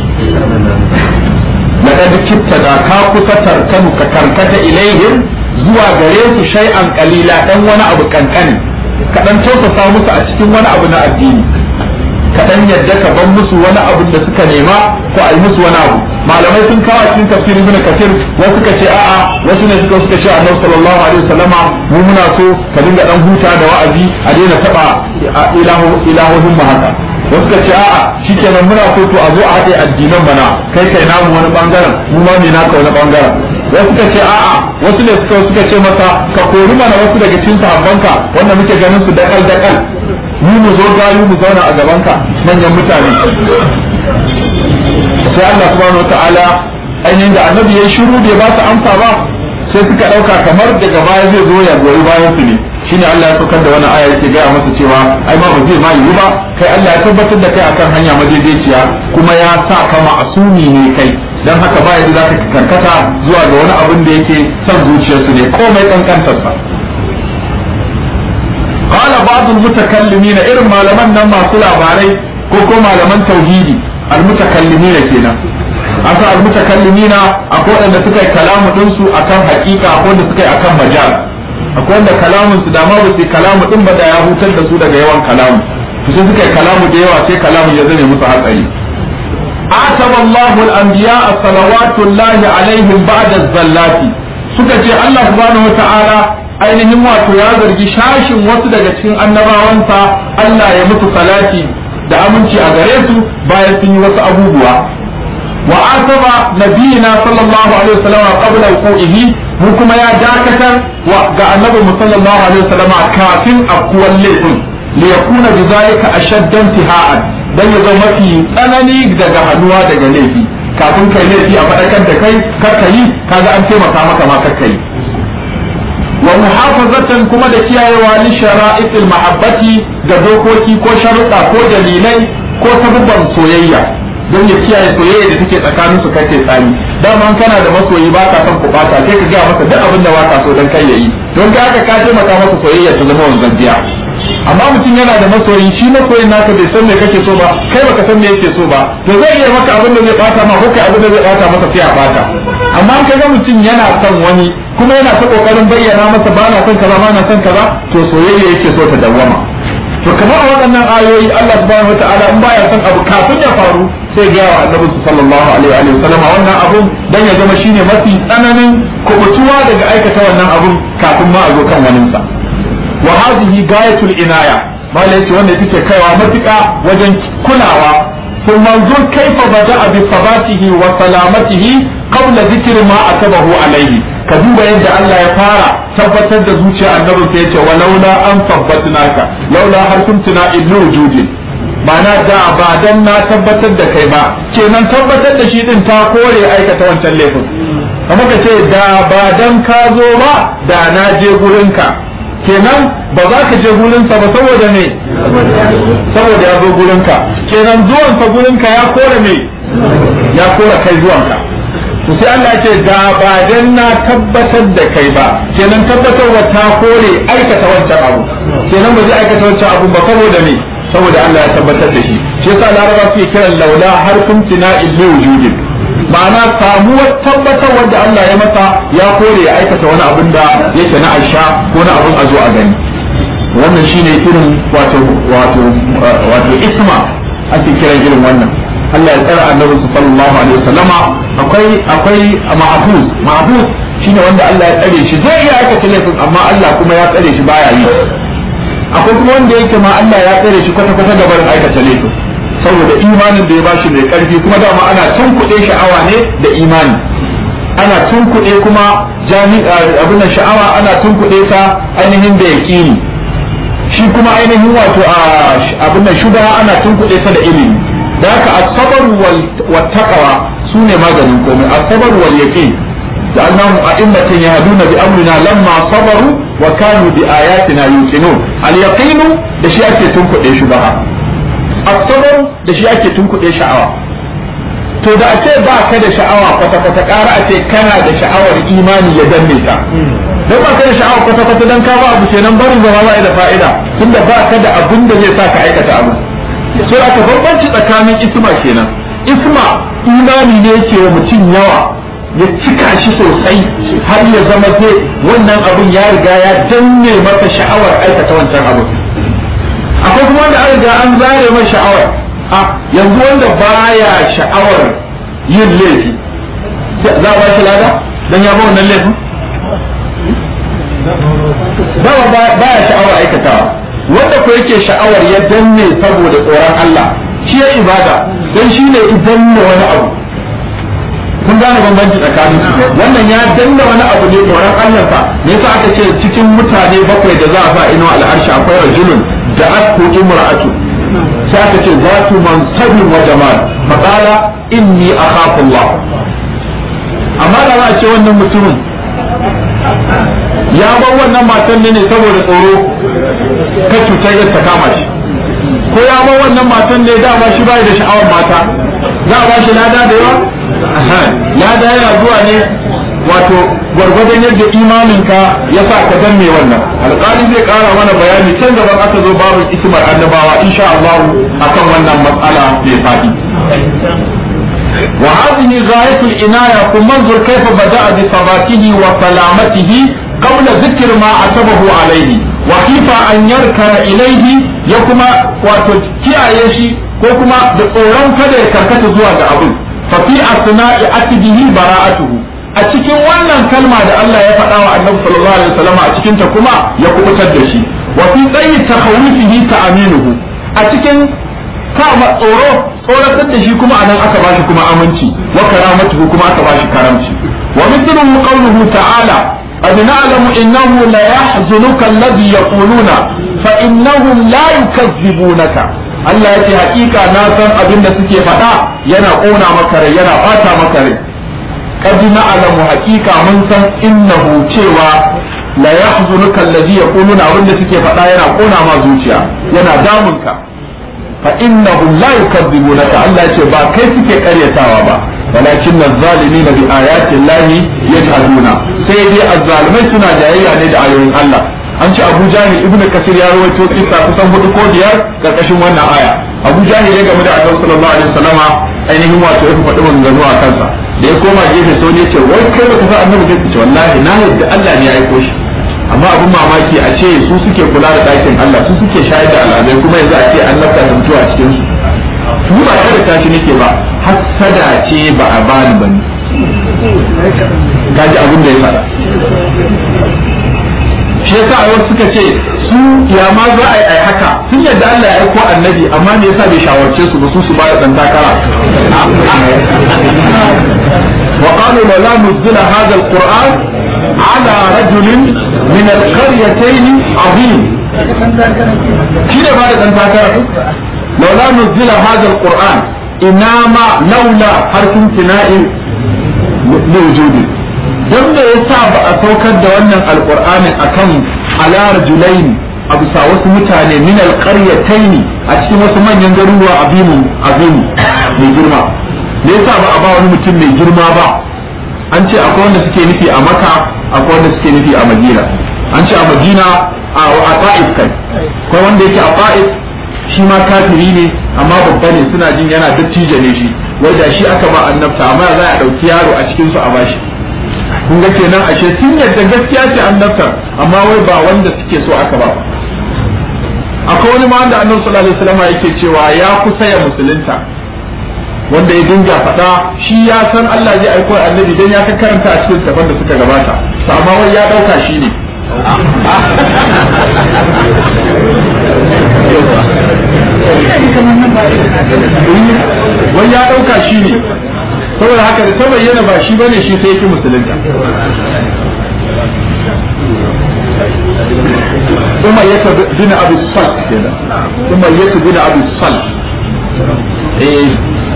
laqad kitta da ka kusa tarkanu ka karkata ilaihim zuwa gare su shay'an qalila dan wani abu kankani ka dan tausasa musu a cikin wani abu na addini ka dan yadda ka ban musu wani abu da suka nema ko a yi musu wani abu malamai sun kawo cikin tafsirin ibn kathir wasu suka ce a'a wasu ne suka suka ce annabi sallallahu alaihi wasallama mu muna so ka dinga dan huta da wa'azi a daina taba ilahu ilahohin mu haka wasu suka ce a'a shikenan muna so to a zo a haɗe addinan mana kai kai namu wani bangaren mu ma me naka wani bangaren wasu suka ce a'a wasu ne suka suka ce masa ka kori mana wasu daga cikin sahabbanka wanda muke ganin su dakal dakal mu mu zo gayu mu zauna a gabanka manyan mutane sai Allah subhanahu wataala ainihin da annabi ya shiru bai ba su amsa ba sai suka dauka kamar daga baya zai zo ya goyi bayan su ne shine Allah ya saukar da wani aya yake gaya masa cewa ai ma ba zai ma yiwu ba kai Allah ya tabbatar da kai akan hanya madaidaiciya kuma ya sa ka ma'asumi ne kai dan haka ba yadda zaka karkata zuwa ga wani abin da yake son zuciyarsu ne komai kankantar sa qala ba'd al-mutakallimin irin malaman nan masu labarai ko ko malaman tauhidi al-mutakallimin kenan asa al-mutakallimin akwai wanda suka yi kalamu din su akan hakika akwai wanda suka yi akan majal akwai wanda kalamun su da ma ba su kalamu din ba da ya hutar da su daga yawan kalamu to sai suka yi kalamu da yawa sai kalamu ya zane musu hatsari عاتب الله الأنبياء صلوات الله عليهم بعد الزلات suka ce Allah subhanahu wa ta'ala ainihin wato ya zargi shashin wasu daga cikin annabawansa Allah ya mutu salati da aminci a gare su bayan sun yi wasu abubuwa wa asaba nabiyina sallallahu alaihi wasallam qabla wuqu'ihi mu kuma ya dakatar wa ga annabi mu sallallahu alaihi wasallam kafin afkuwar laifin li yakuna bidhalika ashadda intiha'an dan ya zama mafi tsanani daga hannuwa daga laifi kafin kai laifi a faɗakar da kai kar ka yi kaga an taimaka maka ma kar ka yi wa muhafazatan kuma da kiyayewa li shara'itil mahabbati da dokoki ko sharuɗa ko dalilai ko sabubban soyayya don ya kiyaye soyayya da take tsakanin su kai tsani dama kana da masoyi ba ka son ku bata sai ka ga masa duk abin da ba ka so dan kai yayi don ka haka ka taimaka masa soyayya ta zama wanzan biya amma mutum yana da masoyi shi masoyin naka bai san me kake so ba kai baka san me yake so ba to zai iya maka abin da zai bata ma ko kai abin da zai bata masa sai a bata amma an kaga mutum yana son wani kuma yana ta kokarin bayyana masa ba na son kaza ba na son kaza to soyayya yake so ta dawwama to kamar a waɗannan ayoyi Allah subhanahu wataala in baya son abu kafin ya faru sai ga wa annabi sallallahu alaihi wa sallam wannan abun dan ya zama shine mafi tsananin kubutuwa daga aikata wannan abun kafin ma a zo kan waninsa wa hadhihi gayatul inaya malai ce wanda yake kaiwa matuƙa wajen kulawa ثم انظر كيف بدأ بثباته وسلامته قبل ذكر ما أتبه عليه كذوب يد الله يفارع ثبتت da zuciya annabi sai yace walaula an tabbatnaka laula har kuntuna illu wujudin ma'ana da ba dan na tabbatar da kai ba kenan tabbatar da shi din ta kore aikata wancan laifin kamar ka ce da ba dan ka zo ba da na je gurinka kenan ba za ka je gurinsa ba saboda me saboda ya zo gurinka kenan zuwansa gurinka ya kore me ya kore kai zuwanka to sai Allah ya ce da ba dan na tabbatar da kai ba kenan tabbatarwa ta kore aikata wancan abu kenan ba zai aikata wancan abu ba saboda me saboda Allah ya tabbatar da shi shi yasa laraba suke kiran laula harfin tina'il li wujudin ma'ana samuwar tabbatar wanda Allah ya masa ya kore ya aikata wani abin da yake na aisha ko na abin a zo a gani wannan shine irin wato wato wato isma ake kiran irin wannan Allah ya tsara annabi sallallahu alaihi wasallama akwai akwai ma'bus ma'bus shine wanda Allah ya tsare shi zai iya aikata laifin amma Allah kuma ya tsare shi baya yi akwai kuma wanda yake ma Allah ya tsare shi kwata kwata gaban aikata laifin saboda imanin da ya bashi mai karfi kuma dama ana tunkuɗe sha'awa ne da imani ana tunkuɗe kuma jami'a abin da sha'awa ana tunkuɗe ta ainihin da yaƙini shi kuma ainihin wato abin da shuba ana tunkuɗe ta da ilimi da haka asabar wal taqwa sune maganin komai asabar wal yaqin da annahum a'immatan yahduna bi amrina lamma sabaru wa kanu bi ayatina yuqinun al yaqinu da shi ake tunkuɗe shubaha asabar da shi ake tunkuɗe sha'awa to da a ce ba ka da sha'awa kwata kwata ƙara a ce kana da sha'awar imani ya danne ta don ba ka da sha'awa kwata kwata dan ka ba abu kenan barin zama ba da fa'ida tunda ba ka da abin da zai sa ka aikata abu so aka bambanci tsakanin isma kenan isma imani ne yake wa mutum yawa ya cika shi sosai har ya zama zai wannan abun ya riga ya danne masa sha'awar aikata wancan abu akwai kuma wanda an riga an zare mai sha'awar a yanzu wanda baya sha'awar yin laifi za a ba shi lada dan ya ba wannan laifin ba baya sha'awar aikatawa wanda ko yake sha'awar ya danne saboda tsoron Allah shi ya ibada dan shi ne idan wani abu kun gane bambanci tsakanin su wannan ya danna wani abu ne tsoron Allah sa me yasa aka ce cikin mutane bakwai da za a sa ino al'arshi akwai rajulun da asku imra'atu sai aka ce zatu mansabin wa jamal faqala inni akhafu Allah amma da za a ce wannan mutumin ya bar wannan matan ne saboda tsoro ka cutar ya ta kama shi ko ya bar wannan matan ne dama shi bai da sha'awar mata za a ba shi lada da yawa lada yana zuwa ne wato gwargwadon yadda imaninka ya sa ka dan mai wannan alƙali zai ƙara mana bayani can gaban aka zo babu ismar annabawa insha Allah akan wannan matsala mai faɗi وهذه غاية العناية ثم انظر كيف بدأ بثباته وسلامته قبل ذكر ما عتبه عليه وكيف أن يركن إليه يكما وتكيا يشي كوكما بقوران كده يكركت زواج أبو ففي أثناء أتبه براءته a cikin wannan kalma da Allah ya faɗa wa Annabi sallallahu alaihi wasallam a cikin ta kuma ya kubutar da shi wa fi tsayi takhawifihi ta'aminuhu a cikin kama tsoro tsoratar da shi kuma anan aka bashi kuma aminci wa karamatuhu kuma aka bashi karamci wa mithluhu qawluhu ta'ala قد نعلم إنه لا يحزنك الذي يقولون فإنهم لا يكذبونك Allah ya ce hakika na san abin da suke faɗa yana ƙona maka rai yana ɓata maka rai qad na'lamu hakika mun san innahu cewa la yahzunuka alladhi yaquluna abin da suke faɗa yana ƙona ma zuciya yana damunka fa innahum la yukadzibunaka Allah ya ce ba kai suke karyatawa ba walakin az-zalimina bi ayati llahi yajhaduna sai dai az-zalimai suna jayayya ne da ayoyin Allah an ce Abu Jahil Ibn Kasir ya rawaito kissa kusan hudu ko biyar karkashin wannan aya Abu Jahil ya game da Annabi sallallahu alaihi wasallama ainihin wato ya faɗi maganganu a kansa da ya koma gefe sau ne ce wai kai baka san Annabi zai ce wallahi na yadda Allah ne ya aiko shi amma abin mamaki a ce su suke kula da ɗakin Allah su suke shayar da al'adai kuma yanzu a ce an lafta da mutuwa a cikin su su ba kada tashi nake ba hassada ce ba a bani ba ne kaji abin da ya faɗa shi yasa a wasu suka ce su ya ma za a yi haka sun yadda Allah ya aiko annabi amma me yasa bai shawarce su ba su su ba da dan takara wa qalu la nuzila hadha alquran ala rajulin min alqaryatayn azim shi ne ba da dan takara laula nuzila hadha alquran inama laula harfin tina'in liwujudi don me yasa ba a saukar da wannan alqur'anin akan ala rajulaini a bisa wasu mutane min alqaryataini a cikin wasu manyan garuruwa azimu azimu mai girma me yasa ba a ba wani mutum mai girma ba an ce akwai wanda suke nufi a maka akwai wanda suke nufi a madina an ce a madina a ta'if kai akwai wanda yake a ta'if shi ma kafiri ne amma babba ne suna jin yana dattijo ne shi wai da shi aka ba annabta amma za a dauki yaro a cikin su a bashi kun ga kenan ashe sun yadda gaskiya ce annabta amma wai ba wanda suke so aka ba akwai wani ma wanda annabi sallallahu alaihi wasallam yake cewa ya kusa ya musulunta wanda ya dinga faɗa shi ya san Allah zai aiko annabi dan ya karanta a cikin tafan da suka gabata amma wai ya dauka shi ne wai ya dauka shi ne saboda haka da ta bayyana ba shi bane shi sai yake musulunta ثم يتبع بن ابي الصلت كده ثم يتبع بن ابي الصلت ايه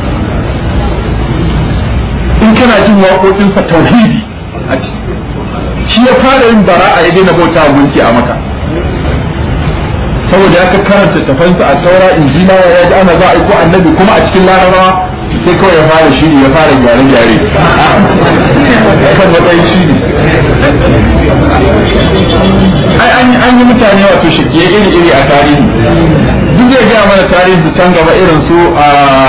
in kana jin waƙoƙinsa tauhidi shi ya fara yin bara'a ya daina bauta gunki a maka saboda ya karanta tafansa a taura injila ya ji ana za a ko annabi kuma a cikin larabawa sai kawai ya fara shiri ya fara gyare-gyare kan matsayin shiri ai an yi mutane wato shakiye iri-iri a tarihi duk zai gaya mana tarihin su can gaba irin su a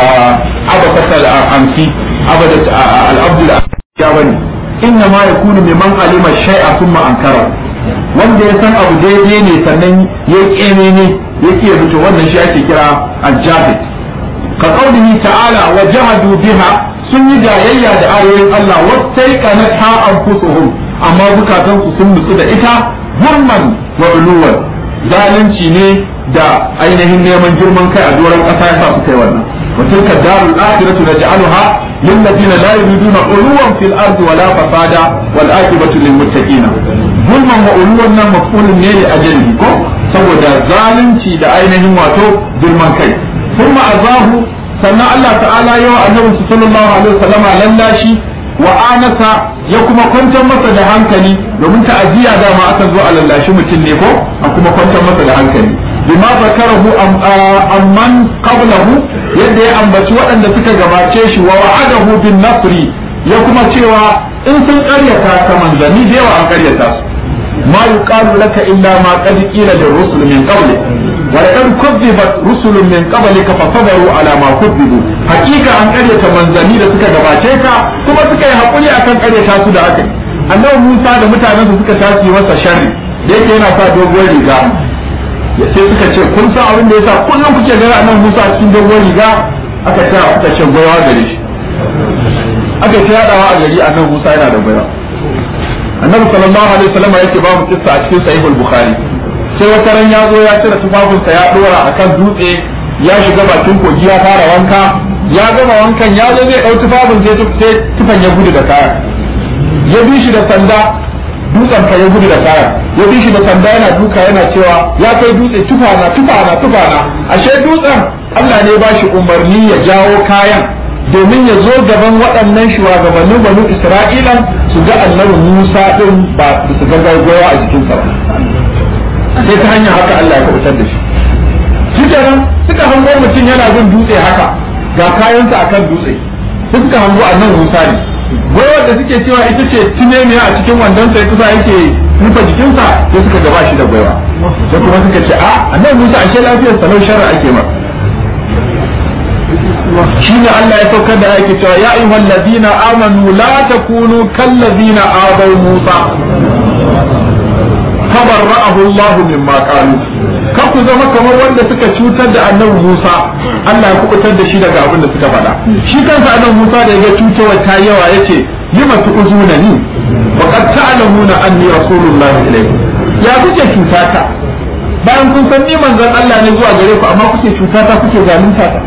abakasal amsi abadat al-abdul ya bane inna ma yakunu mimman alima shay'a thumma ankara wanda ya san abu daidai ne sannan ya kene ne yake rubuta wannan shi ake kira al-jahid ka qaulihi ta'ala wa jahadu biha sun yi jayayya da ayoyin Allah wastaiqanatha anfusuhum amma zukatan su sun nutsu da ita gurman wa uluwan zalunci ne da ainihin neman girman kai a doron ƙasa ya sa su kai wannan wa tilka darul akhiratu naj'aluha lil ladina la yuriduna uluwan fil ardi wala fasada wal aqibatu lil muttaqina gulman wa uluwan nan mafulun ne li ajali ko saboda zalunci da ainihin wato girman kai thumma azahu sannan Allah ta'ala yawa annabi sallallahu alaihi wasallama lallashi wa anasa ya kuma kwantar masa da hankali domin ta'aziyya dama aka zo a lallashi mutum ne ko a kuma kwantar masa da hankali bima zakarahu amman qablahu yadda ya ambaci waɗanda suka gabace shi wa wa'adahu bin nasri ya kuma cewa in sun ƙaryata ka manzanni da yawa an ƙaryata su ma yuqalu laka illa ma qad qila lirrusul min qabli wa laqad kuzzibat rusulun min qablika fasabaru ala ma kuzzibu hakika an ƙaryata manzanni da suka gabace ka kuma suka yi hakuri akan ƙaryata su da aka annabi Musa da mutanensa suka tashi masa sharri da yake yana sa doguwar riga sai suka ce kun san abin da yasa kullum kuke gani annabi Musa a cikin dogon riga aka ce aka ce goyawa gare shi aka ce yadawa a gari annabi Musa yana da goyawa annabi sallallahu alaihi wasallam yake ba mu kissa a cikin sahih al-bukhari sai wata ran ya zo ya cire tufafinsa ya dora akan dutse ya shiga bakin kogi ya fara wanka ya gama wankan ya zo zai dau tufafin sai tufan ya gudu da kaya ya bi shi da sanda dutsen ka ya gudu da kayan ya bi shi da sanda yana duka yana cewa ya kai dutse tufana tufana tufana ashe dutsen Allah ne ba shi umarni ya jawo kayan domin ya zo gaban waɗannan shugabannin banu Isra'ilan su ga annabi Musa din ba su ga gargawa a jikinsa ba sai ta hanyar haka Allah ya kubutar da shi shi kenan suka hango mutum yana bin dutse haka ga kayansa akan dutse suka hango annabi Musa ne gwaiwar da suke cewa ita ce tunemiya a cikin wandon sai kusa yake rufe jikinsa sai suka gaba shi da gwaiwa sai kuma suka ce a annabi Musa ashe lafiyar salau sharra ake ma shi ne Allah ya saukar da yake cewa ya ayyuhal ladina amanu la takunu kal ladina abaw Musa tabarra'ahu Allah mimma qalu kar ku zama kamar wanda suka cutar da annabi Musa Allah ya kubutar da shi daga abin da suka faɗa shi kansa annabi Musa da ya cutarwa ta yawa yace lima tu'zuna ni wa qad ta'lamuna anni rasulullahi ilaykum ya kuke cutata bayan kun san ni manzon Allah ne zuwa gare ku amma kuke cutata kuke zalunta ta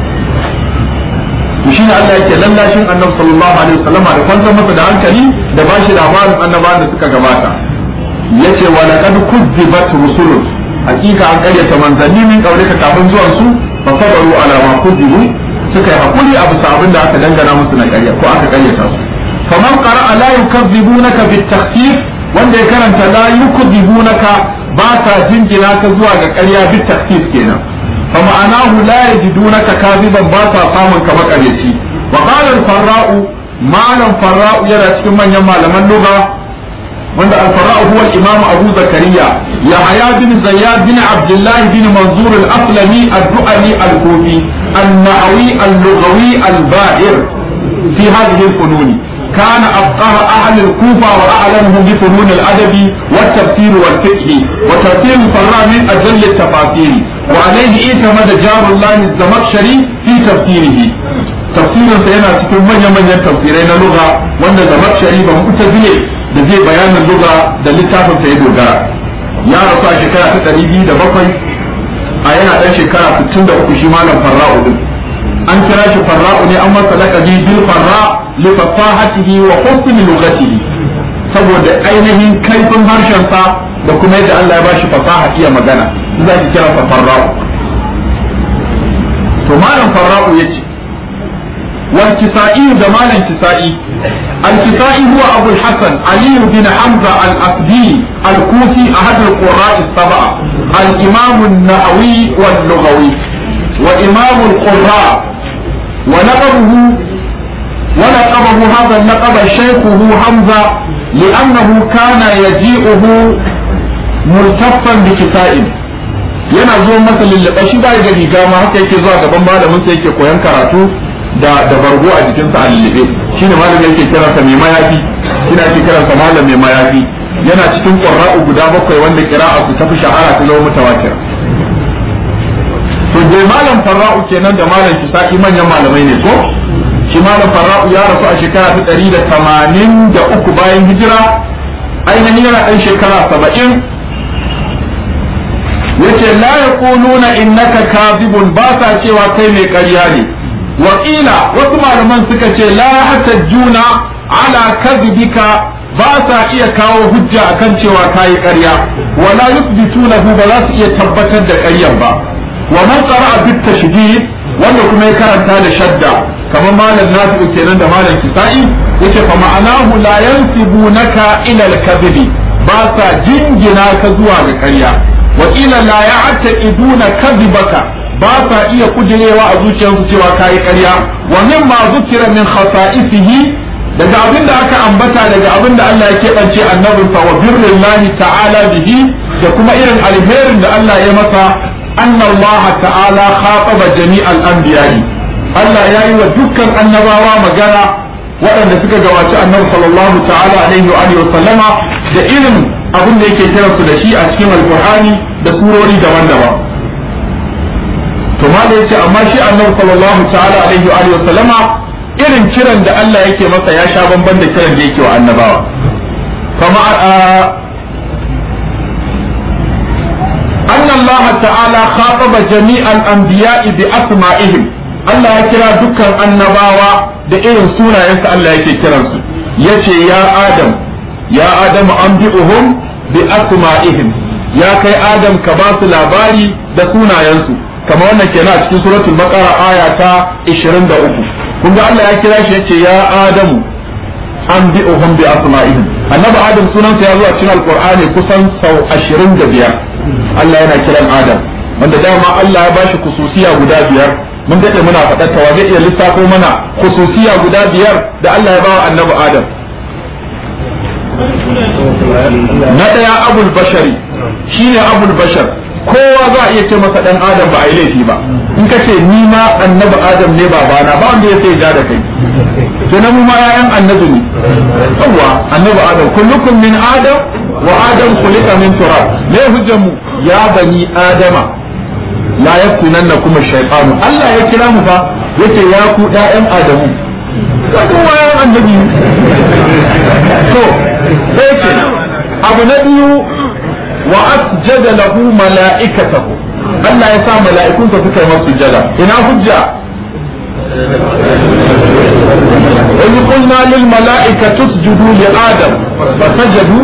to shine Allah yake lallashin annabi sallallahu alaihi wasallam da kwantar masa da hankali da bashi labarin annabawan da suka gabata yace wa laqad kuzzibat rusulun hakika an karyata manzanni min kaulika kafin zuwan su fa sabaru ala ma kuzibu suka yi hakuri a bisa abin da aka dangana musu na karya ko aka karyata su faman qara'a la yukazzibunaka bitakhfif wanda ya karanta la yukazzibunaka ba ta jingina ka zuwa ga ƙarya bitakhfif kenan fa ma'anahu la yajidunaka kaziban ba ta samun ka makareci wa qala al-farra'u malam farra'u yana cikin manyan malaman lugha wanda al-farra'u huwa al-imam Abu Zakariya Yahya bin Zayyad bin Abdullah bin Manzur al-Aslami ad-Du'ali al-Kufi an-Nahawi al-Lughawi al-Bahir fi hadhihi al-funun كان أفقه أهل الكوفة وأعلمهم بفنون الأدب والتفسير والفقه وتفسير الفراء من أجل التفاسير وعليه اعتمد جار الله الزمخشري في تفسيره تفسير سينا cikin manyan-manyan tafsirai na lugha wanda zamakshari ba mu'tazile da zai bayanin lugha da littafin sa ya dogara ya rasu a shekara ta ɗari biyu da bakwai a yana ɗan shekara sittin da uku shi malam farra'u din an kira shi farra'u ne an masa laƙabi bil farra li fasahatihi wa husni lughatihi saboda ainihin kaifin harshen sa da kuma yadda Allah ya bashi fasaha iya magana za ki kira sa farra'u to malam farra'u yace والكسائي جمال الكسائي الكسائي هو أبو الحسن علي بن حمزة الأسدي الكوفي أحد القراء السبعة الإمام النحوي واللغوي وإمام القراء ولقبه ولقبه هذا اللقب شيخه حمزة لأنه كان يجيئه ملتفا بكسائه yana zo masa lullube shi ba da riga ma haka yake zuwa gaban malamin sa yake koyan karatu da da bargo a jikinsa a lullube shine malamin yake kiransa mai mayafi shine ake kiransa malam mai mayafi yana cikin qurra'u guda bakwai wanda qira'a su tafi shahara ta zama mutawatir to dai malam farra'u kenan da malam kisaki manyan malamai ne ko shi malam farra'u ya rasu a shekara ta ɗari da tamanin da uku bayan hijira ainihin yana ɗan shekara saba'in yace la yaquluna innaka kadhibun ba sa cewa kai mai ƙarya ne wakila wasu malaman suka ce la hatajjuna ala kadhibika ba sa iya kawo hujja akan cewa kayi ƙarya wala yuthbitunahu ba za su iya tabbatar da ƙaryar ba wa man qara'a bit tashdid wanda kuma ya karanta da shadda kamar malam nafi'u kenan da malam kisa'i yace fa ma'anahu la yansibunaka ila al-kadhibi ba sa jingina ka zuwa ga ƙarya wa ila la ya'taqiduna kadhibaka ba sa iya kujerewa a zuciyarsu cewa kayi ƙarya wa mimma zukira min khasa'isihi daga abin da aka ambata daga abin da Allah ya keɓance annabinsa wa birrillahi ta'ala bihi da kuma irin alherin da Allah ya masa anna Allah ta'ala khataba jami'al anbiya'i Allah ya yi wa dukkan annabawa magana waɗanda suka gabaci annabi sallallahu ta'ala alaihi wa alihi wa sallama da irin abin da yake kiransu da shi a cikin alqur'ani da surori daban-daban to ma da yace amma shi annabi sallallahu ta'ala alaihi wa alihi wa sallama irin kiran da Allah yake masa ya sha bamban da kiran da yake wa annabawa kama أن الله تعالى خاطب جميع الأنبياء بأسمائهم Allah ya kira dukkan annabawa da irin sunayensa Allah yake kiransu yace ya Adam ya Adam an bi'uhum bi asma'ihim ya kai Adam ka ba su labari da sunayensu kamar wannan kenan a cikin suratul baqara aya ta 23 kun ga Allah ya kira shi yace ya Adamu an bi'uhum bi asma'ihim annabi Adam sunansa ya zo a cikin alqur'ani kusan sau 25 Allah yana kiran Adam wanda dama Allah ya bashi kususiya guda biyar mun dade muna faɗar ta zai iya lissafo mana khususiya guda biyar da Allah ya bawa annabi Adam na ɗaya abul bashari shine abul bashar kowa za a iya ce masa dan Adam ba a yi laifi ba in ka ce ni ma annabi Adam ne babana ba wanda ya sai ja da kai kenan mu ma yayan annabi ne yawa annabi Adam kullukum min Adam wa Adam khuliqa min turab me hujjar mu ya bani Adama la yakunanna kuma shaytanu Allah ya kira mu fa yace ya ku ɗayan Adamu ka kuma yan annabi to sai ce abu na biyu wa asjada lahu mala'ikatahu Allah ya sa mala'ikunsa suka yi masa sujada ina hujja وإذ قلنا للملائكة اسجدوا لآدم فسجدوا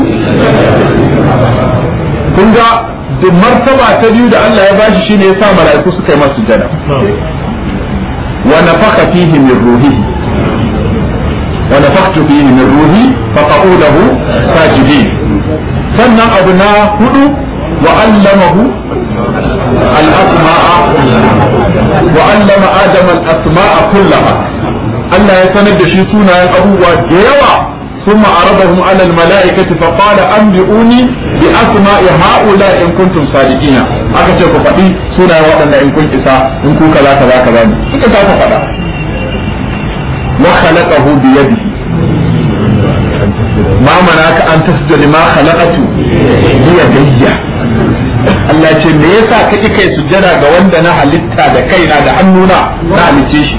kun ga da martaba ta biyu da Allah ya bashi shine ya sa mala'iku suka yi masa sujada wa nafaka fihi min ruhihi wa nafakhtu fihi min ruhi faqa'u lahu sajidin sannan abu na hudu wa allamahu al-asma'a wa allama adama al-asma'a kullaha Allah ya sanar da shi sunayen abubuwa da yawa ثم عرضهم على الملائكة فقال أنبئوني بأسماء هؤلاء إن كنتم صادقين aka ce ku faɗi sunayen waɗanda in kun isa in ku kaza kaza kaza ne suka ta faɗa wa khalaqahu bi yadihi ma manaka an tasjuda lima khalaqatu bi yadayya Allah ce me yasa kake kai sujjada ga wanda na halitta da kaina da hannuna na halicce shi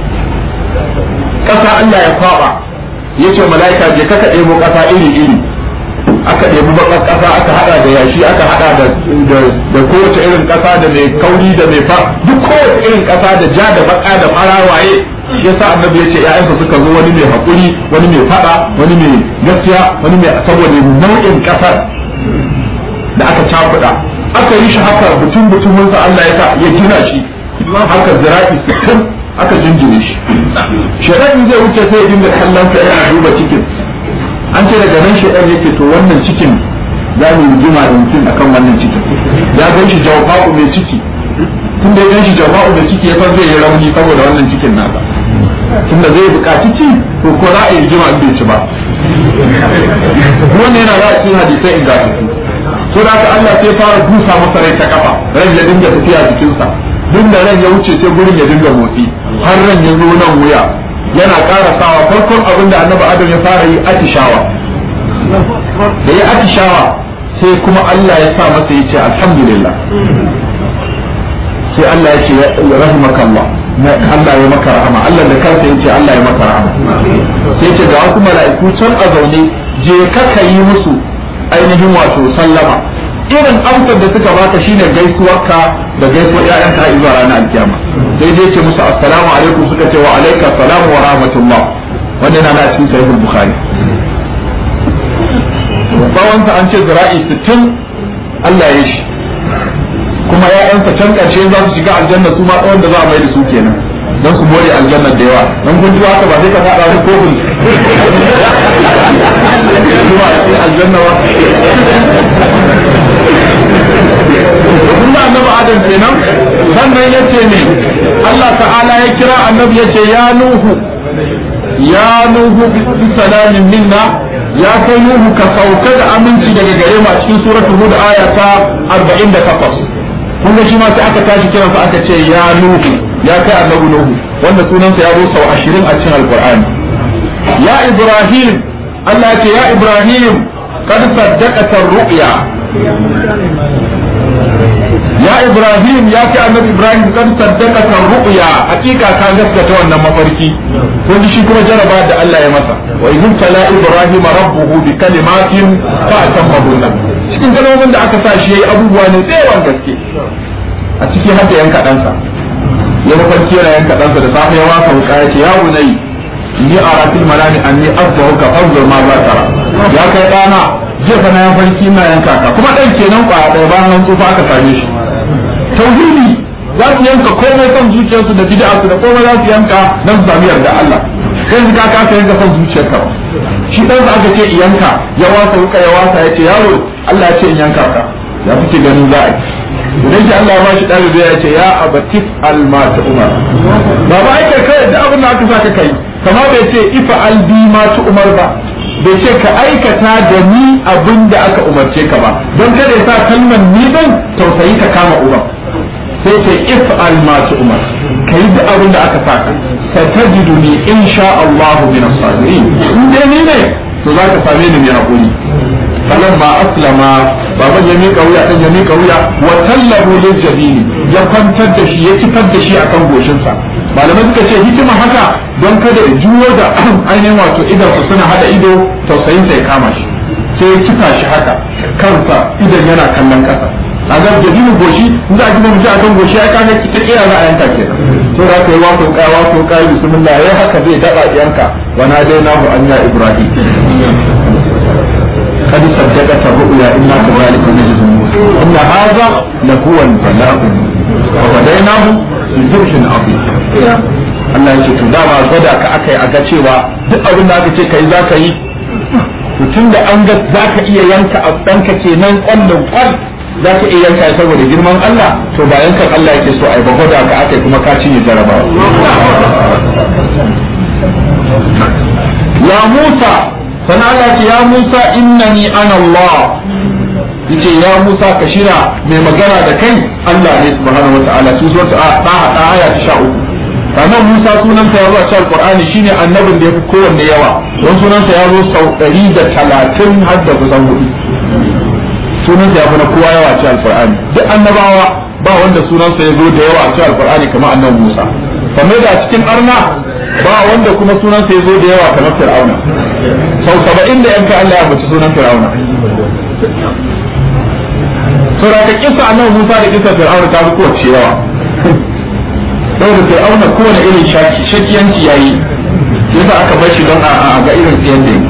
kasa Allah ya kwaba yace mala'ika je ka ɗebo ƙasa iri iri aka ɗebi baƙar ƙasa aka haɗa da yashi aka haɗa da da kowace irin ƙasa da mai kauri da mai fa duk kowace irin ƙasa da ja da baƙa da fara waye shi yasa annabi yace ƴaƴansa suka zo wani mai haƙuri wani mai faɗa wani mai gaskiya wani mai saboda nau'in ƙasar da aka cakuɗa aka yi shi haka butun butumunsa Allah ya sa ya gina shi haka zira'i sittin aka jinjine shi shaidan zai wuce sai ya dinga kallon ka yana duba cikin an ce daga nan shaidan yake to wannan cikin za mu yi jima da mutum akan wannan cikin ya gan shi jawfa'u mai ciki tun da ya gan shi jawfa'u mai ciki ya san zai yi rauni saboda wannan cikin nasa tunda zai buƙaci ci to ko za a yi jima in bai ci ba wannan yana da cikin hadisai in gasu so da Allah sai fara dusa masa rai ta kafa rai ya dinga tafiya jikinsa duk da ran ya wuce sai gurin ya dinga motsi har ran ya zo nan wuya yana ƙara sawa farkon abin da annabi adam ya fara yi atishawa da ya atishawa sai kuma Allah ya sa masa ya ce alhamdulillah sai Allah ya ce rahimakallah Allah ya maka rahama Allah da kansa ya ce Allah ya maka rahama sai ce ga wasu mala'iku can a zaune je ka yi musu ainihin wato sallama irin amsar da suka baka shine gaisuwarka da gaisuwar ƴaƴanka har zuwa ranar alkiyama sai dai ce musu assalamu alaikum suka ce wa alaika assalamu wa rahmatullah wannan yana cikin sahihul bukhari tsawon an ce zira'i 60 Allah ya shi kuma ƴaƴansa can ƙarshe za su shiga aljanna su ma tsawon da za a mai da su kenan don su more aljannar da yawa don kun ji haka ba sai ka faɗa wani kofin zuwa cikin aljanna ba kun ba annabi adam kenan sannan ya ce ne Allah ta'ala ya kira annabi ya ce ya nuhu ya nuhu bi salamin minna ya kai nuhu ka sauka da aminci daga gare mu a cikin suratul hud aya ta 48 kun ga shi ma sai aka tashi kiransa aka ce ya nuhu ya kai annabi nuhu wanda sunansa ya zo sau 20 a cikin alqur'ani ya ibrahim Allah ya ce ya ibrahim kad saddaqata ru'ya ya ibrahim ya ce annabi ibrahim kad saddaqata ru'ya hakika ka gaskata wannan mafarki kun shi kuma jaraba da Allah ya masa wa idh tala ibrahim rabbuhu bi kalimatin fa atammahunna cikin kalmomin da aka sa shi yayi abubuwa ne tsayawan gaske a cikin hadda yanka ɗansa ya mafarki yana yanka ɗansa da safe ya wasa wuka ya ce ya bunai ni a rafil malami an ni azzahu ka fanzur ma za tara ya kai ɗana jefa na yan farki ina yanka ka kuma ɗan kenan kwa ɗaya bayan an tsufa aka same shi tauhidi za su yanka komai son zuciyarsu da bid'a su da komai za su yanka don su sami yarda Allah sai su ka kasa yanka son zuciyarka ba shi ɗan aka ce yanka ya wasa wuka ya wasa ya ce yaro Allah ya ce in yanka ka ya fice ganin za a yi idan shi Allah ya bashi ɗalibi ya ce ya abatif almata umar ba ba ake kai da abin da aka saka kai kama bai ce ifa albi ma tu umar ba bai ce ka aikata da ni abin da aka umarce ka ba don kada ya sa kalmar ni din tausayi ka kama umar sai ce if alma tu umar kai da abin da aka saka satajiduni insha Allah min as-sabirin in dai ni ne to za ka same ni mai hakuri falamma aslama baban ya mika wuya dan ya mika wuya wa tallahu lil jabini ya kwantar da shi ya kifar da shi akan goshinsa malamai suka ce hikima haka don kada ya juyo da ainihin wato idan su suna hada ido tausayin sa ya kama shi sai ya kifa shi haka kansa idan yana kallon kasa a ga jabinin goshi in za a gina mutum akan goshi ya kaga ta kira za a yanka kenan to da ka yi wato kai wato kai bismillah yayi haka zai daba yanka wa nadainahu anya ibrahim قد صدقت الرؤيا إنا كذلك نجزي المحسنين إن هذا لهو البلاء وفديناه بذبح عظيم Allah ya ce to dama gwada ka aka yi a ga cewa duk abin da aka ce kai za ka yi to tun da an ga za ka iya yanka a ɗanka kenan ƙwallon ƙwal za ka iya yanka saboda girman Allah to ba yankan Allah yake so ai ba gwada ka aka kuma ka cinye jarabawa ya Musa sana Allah ce ya Musa innani ana Allah yace ya Musa ka shira mai magana da kai Allah ne subhanahu wataala su zuwa ta ta aya ta 13 sannan Musa sunansa ya zo a cikin Qur'ani shine annabin da yafi kowanne yawa don sunansa ya zo sau 130 har da kusan hudu sunansa ya fi na kowa yawa a cikin Qur'ani duk annabawa ba wanda sunansa ya zo da yawa a cikin Qur'ani kamar annabi Musa kamar da a cikin arna ba wanda kuma sunansa ya zo da yawa kamar Fir'auna sau 70 da yanka Allah ya bace sunan Fir'auna saboda ka kisa annabi Musa da kisa Fir'auna ta fi kowace yawa saboda sai auna kowane irin shaki shakiyanci yayi yasa aka bar shi don a ga irin tsiyan da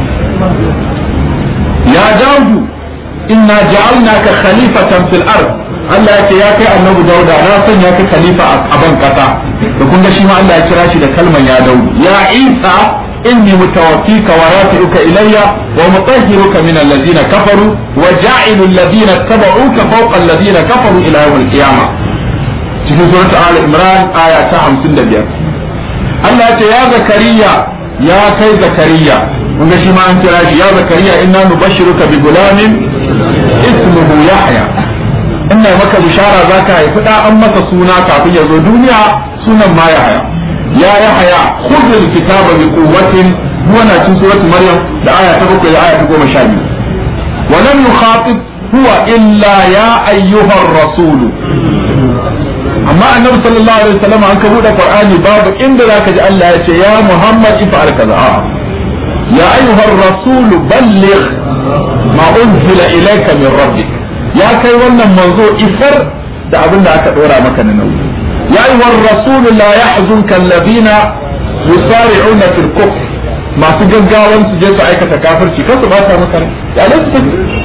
ya daudu inna ja'alnaka khalifatan fil ard Allah ya ce ya kai annabi dauda na sanya ka khalifa a ban kasa da kun ga shi ma Allah ya kira shi da kalman ya daudu ya isa inni mutawaffika wa rafi'uka ilayya wa mutahhiruka min alladhina kafaru wa ja'ilu alladhina tabauka fawqa alladhina kafaru ila yawm al-qiyamah cikin surat al imran aya ta 55 Allah ya ce ya zakariya ya kai zakariya kun shi ma an kira shi ya zakariya inna nubashshiruka bi gulamin ismuhu yahya inna maka bishara zaka haifi da an masa suna kafin ya zo duniya sunan ma yahya ya yahya khudh alkitaba bi quwwatin huwa cikin surat maryam da aya ta 7 da aya ta 12 wa lam yukhatib huwa illa ya ayyuhar rasulu amma annabi sallallahu alaihi wasallam an ka bude qur'ani babu inda zaka ji Allah ya ce ya muhammad ifa'al kaza a ya ayyuhar rasulu balligh ma unzila ilayka min rabbik ya kai wannan manzo isar da abin da aka dora maka na nauyi ya ayyuhar rasulu la yahzunka alladhina yusari'una fil kufr masu gaggawan su je su aikata kafirci kasu ba ta maka ya lasu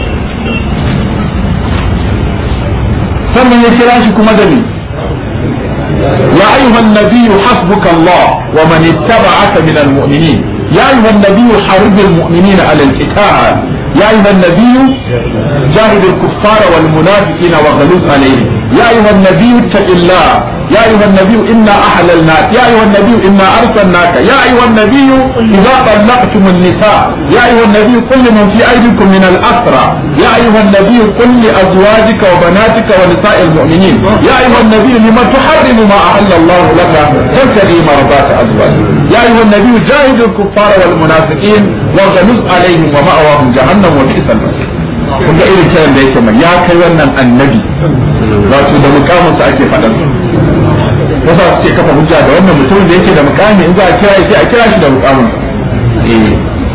sannan ya kira shi kuma da ni يا أيها النبي حسبك الله ومن اتبعك من المؤمنين يا أيها النبي حرب المؤمنين على القتال يا أيها النبي جاهد الكفار والمنافقين وغلوظ عليهم يا أيها النبي اتق الله يا أيها النبي إنا أحللناك يا أيها النبي إنا أرسلناك يا أيها النبي إذا طلقتم النساء يا أيها النبي قل لمن في أيديكم من الأسرى يا أيها النبي قل لأزواجك وبناتك ونساء المؤمنين يا أيها النبي لما تحرم ما أحل الله لك تبتغي مرضات أزواجك يا أيها النبي جاهد الكفار والمنافقين وغلظ عليهم ومأواهم جهنم وبئس المصير kun ga irin kiran da yake mai ya kai wannan annabi wato da mukaminsa ake faɗan wasu su ce kafa hujja da wannan mutum da yake da mukami in za a kira shi a kira shi da mukamin eh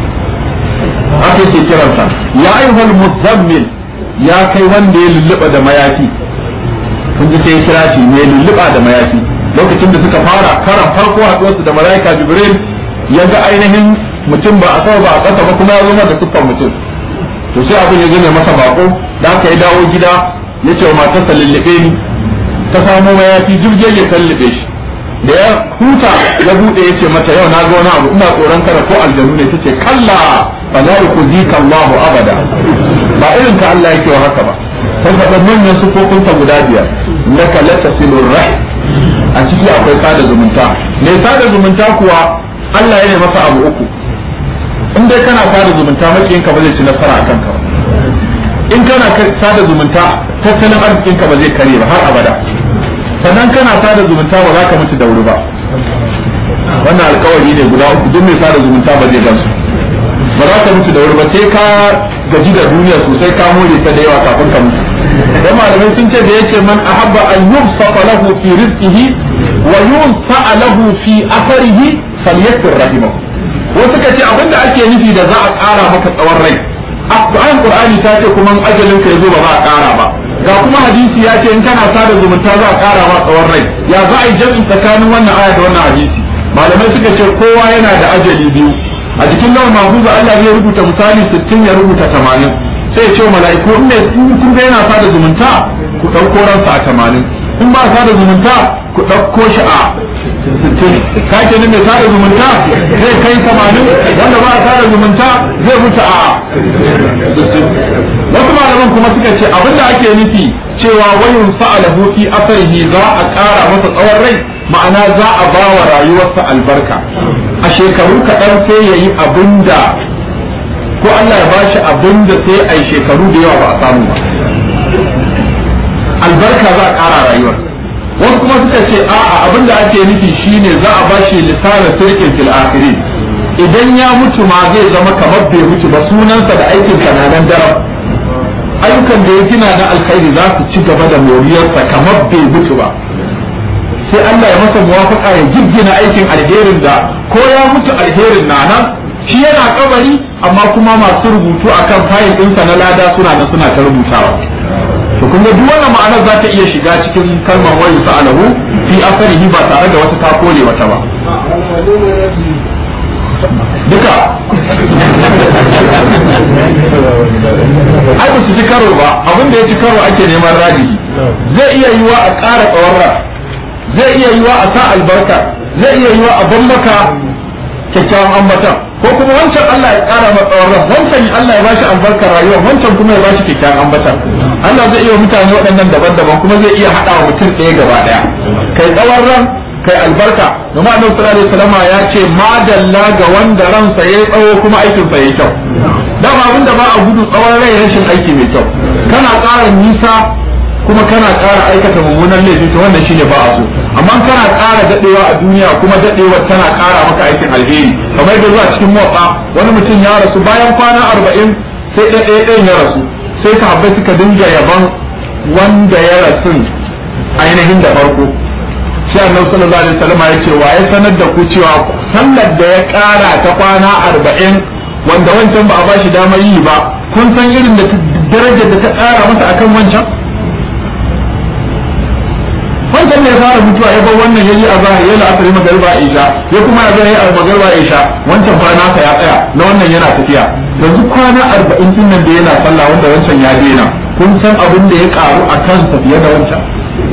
aka yake kiransa ya ayyuhal muzammil ya kai wanda ya lulluɓa da mayafi kun ji sai ya kira shi ne lulluɓa da mayafi lokacin da suka fara karan farko haɗuwarsu da malaika jibril ya ga ainihin mutum ba a sama ba a ƙasa ba kuma ya zo da siffar mutum to sai abin ya zame masa bako da aka yi dawo gida ya ce wa matarsa lullube ni ta samo mayafi jirgin ya lullube shi da ya huta ya bude ya ce mata yau na ga wani abu ina tsoron kada ko aljanu ne tace kalla fa la yukhzika Allahu abada ba irin ka Allah yake wa haka ba sai da manyan sufofin ta guda biyar laka la tasilur rahim a ciki akwai sada zumunta mai sada zumunta kuwa Allah ya ne masa abu uku in dai kana sada zumunta makiyin ka ba zai ci nasara akan ka in kana sada zumunta tattalin arzikin ka ba zai kare ba har abada sannan kana sada zumunta ba za ka mutu da wuri ba wannan alkawari ne guda uku duk mai sada zumunta ba zai gansu ba za ka mutu da wuri ba sai ka gaji da duniya sosai ka more ta da yawa kafin ka mutu dan malamai sun ce da yake man ahabba an yubsafa lahu fi rizqihi wa yunsa lahu fi atharihi falyakfir rahimahu wasu ka ce abinda ake nufi da za a ƙara maka tsawon rai ayan qur'ani ta ce kuma ajalin ka yazo ba za a ƙara ba ga kuma hadisi ya ce in kana sada zumunta za a ƙara ma tsawon rai ya za a yi jami'in tsakanin wannan aya da wannan hadisi malamai suka ce kowa yana da ajali biyu a jikin lawan mahfuza Allah zai rubuta misali 60 ya rubuta 80 sai ya ce mala'iku in ne kun ga yana sada zumunta ku ɗauko ransa a 80 in ba sada zumunta ku ɗauko shi a 60 ka ke ne mai sada zumunta zai kai tamanin wanda ba a sada zumunta zai mutu a wasu malaman kuma suka ce abinda ake nufi cewa wayun sa'alahu fi asarihi za a ƙara masa tsawon rai ma'ana za a ba wa rayuwarsa albarka a shekaru kaɗan sai ya yi abinda ko Allah ya bashi abinda sai a yi shekaru da yawa ba a samu ba albarka za a ƙara rayuwar wasu kuma suka ce a'a abinda ake nufi shine za a bashi lisanin sirkin fil akhirin idan ya mutu ma zai zama kamar bai mutu ba sunansa da aikin na nan daram ayyukan da ya gina na alkhairi za su ci gaba da moriyarsa kamar bai mutu ba sai Allah ya masa muwafaka ya jirgina aikin alherin da ko ya mutu alherin na nan shi yana kabari amma kuma masu rubutu akan fayil ɗinsa na lada suna da suna ta rubutawa to kun ga duk wannan ma'anar za ta iya shiga cikin kalmar wayu sa'alahu fi asarihi ba tare da wata ta kole wata ba duka ai ba su ci karo ba abin da ya ci karo ake neman radihi zai iya yiwa a ƙara tsawon zai iya yiwa a sa albarka zai iya yiwa a ban maka kyakkyawan ambatan ko kuma wancan Allah ya ƙara masa tsawon ran wancan Allah ya bashi albarkar rayuwa wancan kuma ya bashi kyakkyawan ambatan Allah zai iya mutane waɗannan daban-daban kuma zai iya haɗa wa mutum ɗaya gaba ɗaya kai tsawon ran kai albarka domin annabi sallallahu alaihi wasallam ya ce madalla ga wanda ransa yayi tsawo kuma aikin sa yayi kyau dama abin da ba a gudu tsawon rai rashin aiki mai kyau kana ƙara nisa kuma kana ƙara aikata mummunan laifi to wannan shine ba a so amma kana ƙara dadewa a duniya kuma dadewa tana ƙara maka aikin alheri kamar da zuwa cikin motsa wani mutum ya rasu bayan kwana arba'in sai ɗaya ɗayan ya rasu sai sahabbai suka dinga yaban wanda ya rasu ainihin da farko sai annabi sallallahu alaihi wasallam ya ce wa ya sanar da ku cewa sallar da ya ƙara ta kwana arba'in wanda wancan ba a bashi damar yi ba kun san irin da darajar da ta ƙara masa akan wancan wancan ne ya fara mutuwa ya bar wannan yayi a zahiri ya la'asari magariba isha ya kuma ya zahiri a magariba isha wancan fa nasa ya tsaya na wannan yana tafiya yanzu kwana arba'in din nan da yana sallah wanda wancan ya daina kun san abin da ya karu a kansa fiye da wancan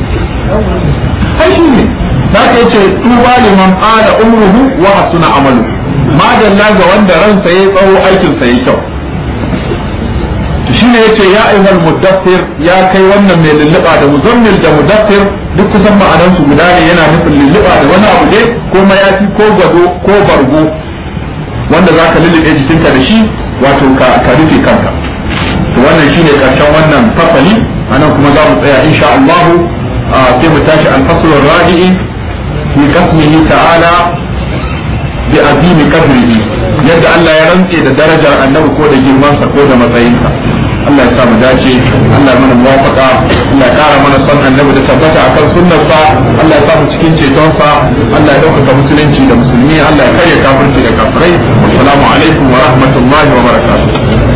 ai shi ne za ka yace tuba liman qala umruhu wa hasuna amalu madalla ga wanda ransa yayi tsawo aikinsa yayi kyau shine yace ya ayyuhal muddathir ya kai wannan mai lulluba da muzammil da muddathir duk kusan ma'anan su guda ne yana nufin lulluba da wani abu ne ko mayafi ko gado ko bargo wanda za ka lullube jikinka da shi wato ka ka rufe kanka to wannan shine karshen wannan fasali anan kuma za mu tsaya insha Allah sai mu tashi al-fasl ar-rabi'i fi qasmihi ta'ala bi azimi qadrihi yadda Allah ya rantse da darajar annabi ko da girmansa ko da matsayinsa Allah ya sa mu dace Allah ya mana muwafaqa Allah ya kara mana son annabi da tabbata akan sunnarsa Allah ya sa mu cikin cetonsa Allah ya dauka musulunci da musulmi Allah ya karya kafirci da kafirai assalamu alaikum wa rahmatullahi wa barakatuh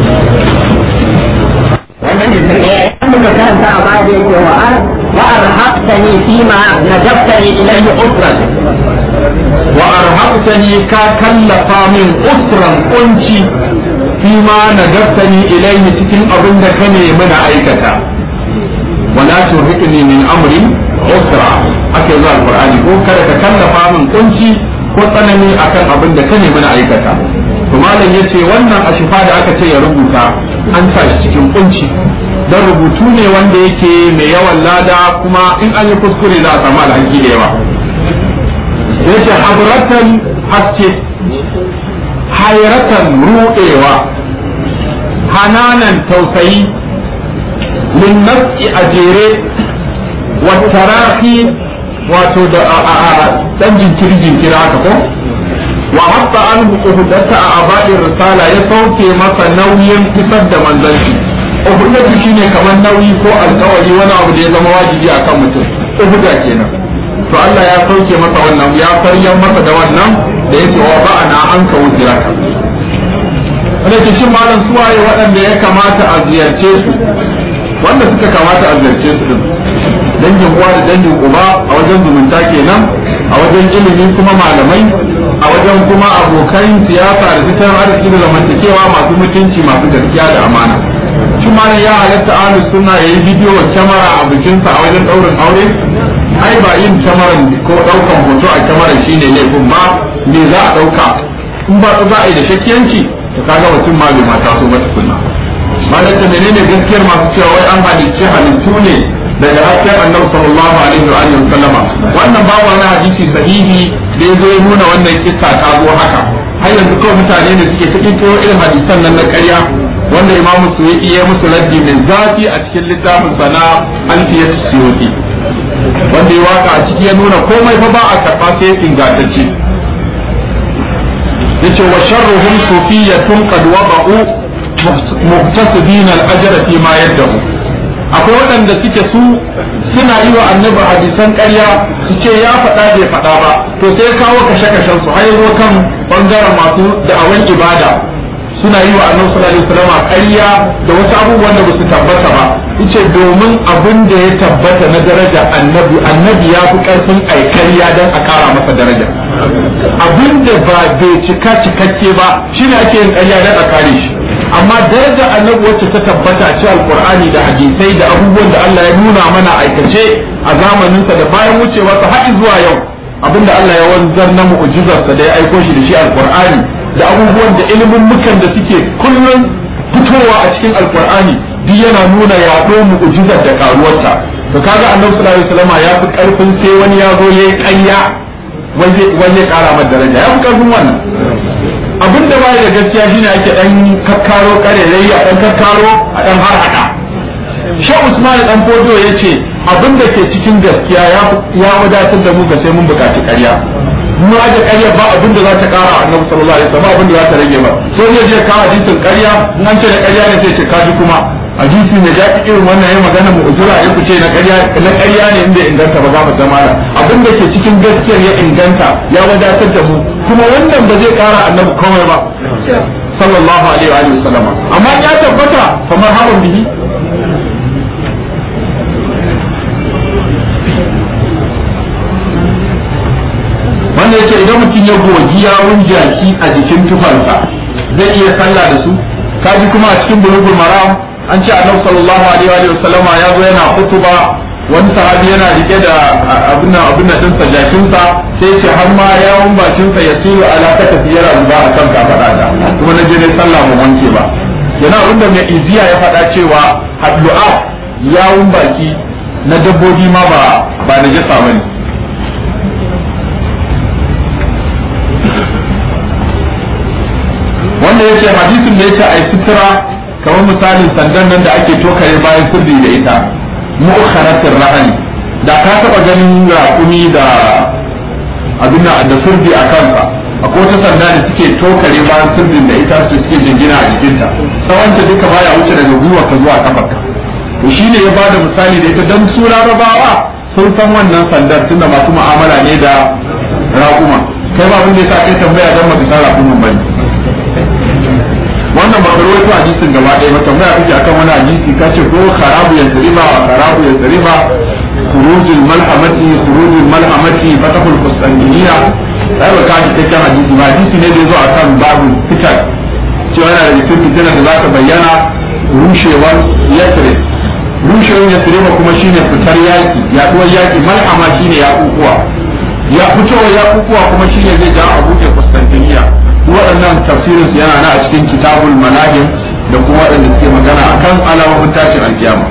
wannan da muka karanta a baya da yake wa wa arhaqtani fima najabtani ilayhi usran wa arhaqtani ka kallafa min usran kunci fima najabtani ilayhi cikin abin da ka nemi na aikata wala turhiqni min amri usra ake zuwa alqur'ani ko kada ka kallafa min kunci ko tsanani akan abin da ka nemi na aikata to malam yace wannan ashifa da aka ce ya rubuta an sa shi cikin kunci dan rubutu ne wanda yake mai yawan lada kuma in an yi kuskure za a samu alhaki da yawa yace hadratan haske hayratan ruɗewa hananan tausayi min nafsi a jere wa tarahi wato da dan jinkiri jinkiri haka ko wa hatta an uhudata a abadin risala ya sauke masa nauyin fitar da manzanci uhudatu shine kamar nauyi ko alkawari wani abu da ya zama wajibi akan mutum uhuda kenan to Allah ya sauke masa wannan ya faryan masa da wannan da yake wa ba'ana an ka wujiraka wanda ke shin malam suwaye waɗanda ya kamata a ziyarce su wanda suka kamata a ziyarce su din dangin uwa da dangin uba a wajen zumunta kenan a wajen ilimi kuma malamai a wajen kuma abokan siyasa da tattalin arziki da zamantakewa masu mutunci masu gaskiya da amana shi ma ya halatta ahli sunna yayi bidiyo kyamara a bikinsa a wajen daurin aure ai ba yin kyamaran ko daukan hoto a kyamaran shine laifin ba me za a dauka in ba za a yi da shakkiyanci to kaga mutum ma bai mata so ba tukunna malam ta menene gaskiyar masu cewa wai an halicci halittu ne daga hasken annabi sallallahu alaihi wa alihi sallama wannan babu wani hadisi sahihi da ya zo ya nuna wannan kissa ta zo haka har yanzu kawai mutane ne suke cikin kiro irin hadisan nan na ƙarya wanda imamu suwiki ya musu raddi mai zafi a cikin littafin sana alfiyat suyuti wanda ya waka a ciki ya nuna komai fa ba a karɓa sai ingantacce yace wa sharruhum sufiyatun qad wada'u muhtasibin al-ajra fi ma yaddahu akwai waɗanda suke su suna yi wa annabi hadisan ƙarya su ce ya faɗa bai faɗa ba to sai ya kawo kashe-kashen su har zo kan bangaren masu da'awan ibada suna yi wa annabi sallallahu alaihi wasallam ƙarya da wasu abubuwan da basu tabbata ba yace domin abin da ya tabbata na daraja annabi annabi ya fi karfin ai ƙarya dan a ƙara masa daraja abin da ba bai cika cikakke ba shine ake yin ƙarya dan a kare shi amma daraja annabi wacce ta tabbata a cikin alqur'ani da hadisai da abubuwan da Allah ya nuna mana aikace a zamaninsa da bayan wucewarsa har zuwa yau abinda Allah ya wanzar na mu'jizarsa da ya aiko shi da shi alqur'ani da abubuwan da ilimin mukan da suke kullum fitowa a cikin alqur'ani duk yana nuna yaɗo mu'jizar da karuwarta to kaga annabi sallallahu alaihi wasallam ya fi karfin sai wani ya zo yayi ƙarya wani ya kara masa daraja ya fi karfin wannan abin da bai da gaskiya shine ake dan kakkaro karerai a dan kakkaro a dan har hada Sha Usman dan Fodo yace abin da ke cikin gaskiya ya ya wadatar da mu ga sai mun bukaci ƙarya mu da ƙarya ba abin da za ta kara Annabi sallallahu alaihi wasallam abin da za ta rage ba so zai je ka hadisin ƙarya in an ce da ƙarya ne sai ce kaji kuma hadisi ne da irin wannan yayin magana mu uzura ya kuce na ƙarya na ƙarya ne inda inganta ba za mu zama da abin da ke cikin gaskiyar ya inganta ya wadatar da mu kuma wannan ba zai kara annabi komai ba sallallahu alaihi wa alihi wasallama amma ya tabbata fa marhaban bihi wanda yake idan mutum ya gogi yawun jaki a jikin tufarsa zai iya sallah da su kaji kuma a cikin bulugul maram an ce annabi sallallahu alaihi wa sallama ya zo yana kutuba wani sahabi yana rike da abin nan abin nan dinsa jakinsa sai ce har ma yawun bakinsa ya tsiro ala ta tafiyar zuba a kan kafada da kuma na je ne sallah mu wanke ba yana abin da mai iziya ya faɗa cewa haddu'a yawun baki na dabbobi ma ba ba na jasa bane wanda yace hadisin da yace ai sutura kamar misalin sandan nan da ake tokare bayan sirri da ita mu'kharatir rahani da ka taba ganin raƙumi da abin da da sirri a kansa akwai wata sanda da suke tokare bayan sirrin da ita su suke jingina a jikinta tsawonta duka baya wuce daga gwiwa ka zuwa kafarka to shine ya bada misali da ita dan su larabawa sun san wannan sandar tunda masu mu'amala ne da raƙuma kai ba abin da yasa kai tambaya dan baka san raƙumin bane wannan ba ka rawaito hadisin gaba ɗaya ba tambaya kake akan wani hadisi ka ce ko kharabu ya tsariba wa kharabu ya tsariba khurujul malhamati khurujul malhamati fatahul qustantiniya sai ba ka ji cikakken hadisi ba hadisi ne da zo akan babu fitar cewa yana da cikin fitina da za ta bayyana rushewar yasrib rushewar yasrib kuma shine fitar yaki yaduwar yaki malhama shine yakukuwa ya fitowar yakukuwa kuma shine zai ja a buɗe qustantiniya waɗannan tafsirin su yana na a cikin kitabul manahim da kuma waɗanda suke magana akan alamomin tashin alkiyama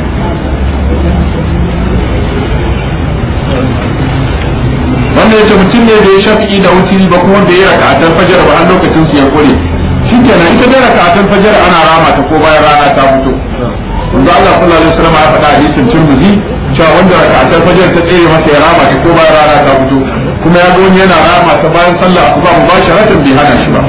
wanda yace mutum ne da ya shafi da wutiri ba kuma da ya raka a fajar ba har lokacin su ya kore shikenan ita da raka a fajar ana rama ta ko bayan rana ta fito wanda Allah sallallahu alaihi wasallam ya faɗa hadisin Tirmidhi cewa wanda raka a fajar ta tsere masa ya rama ta ko bayan rana ta fito kuma ya ga wani yana rama ta bayan sallah asuba mubasharatan bai hana shi ba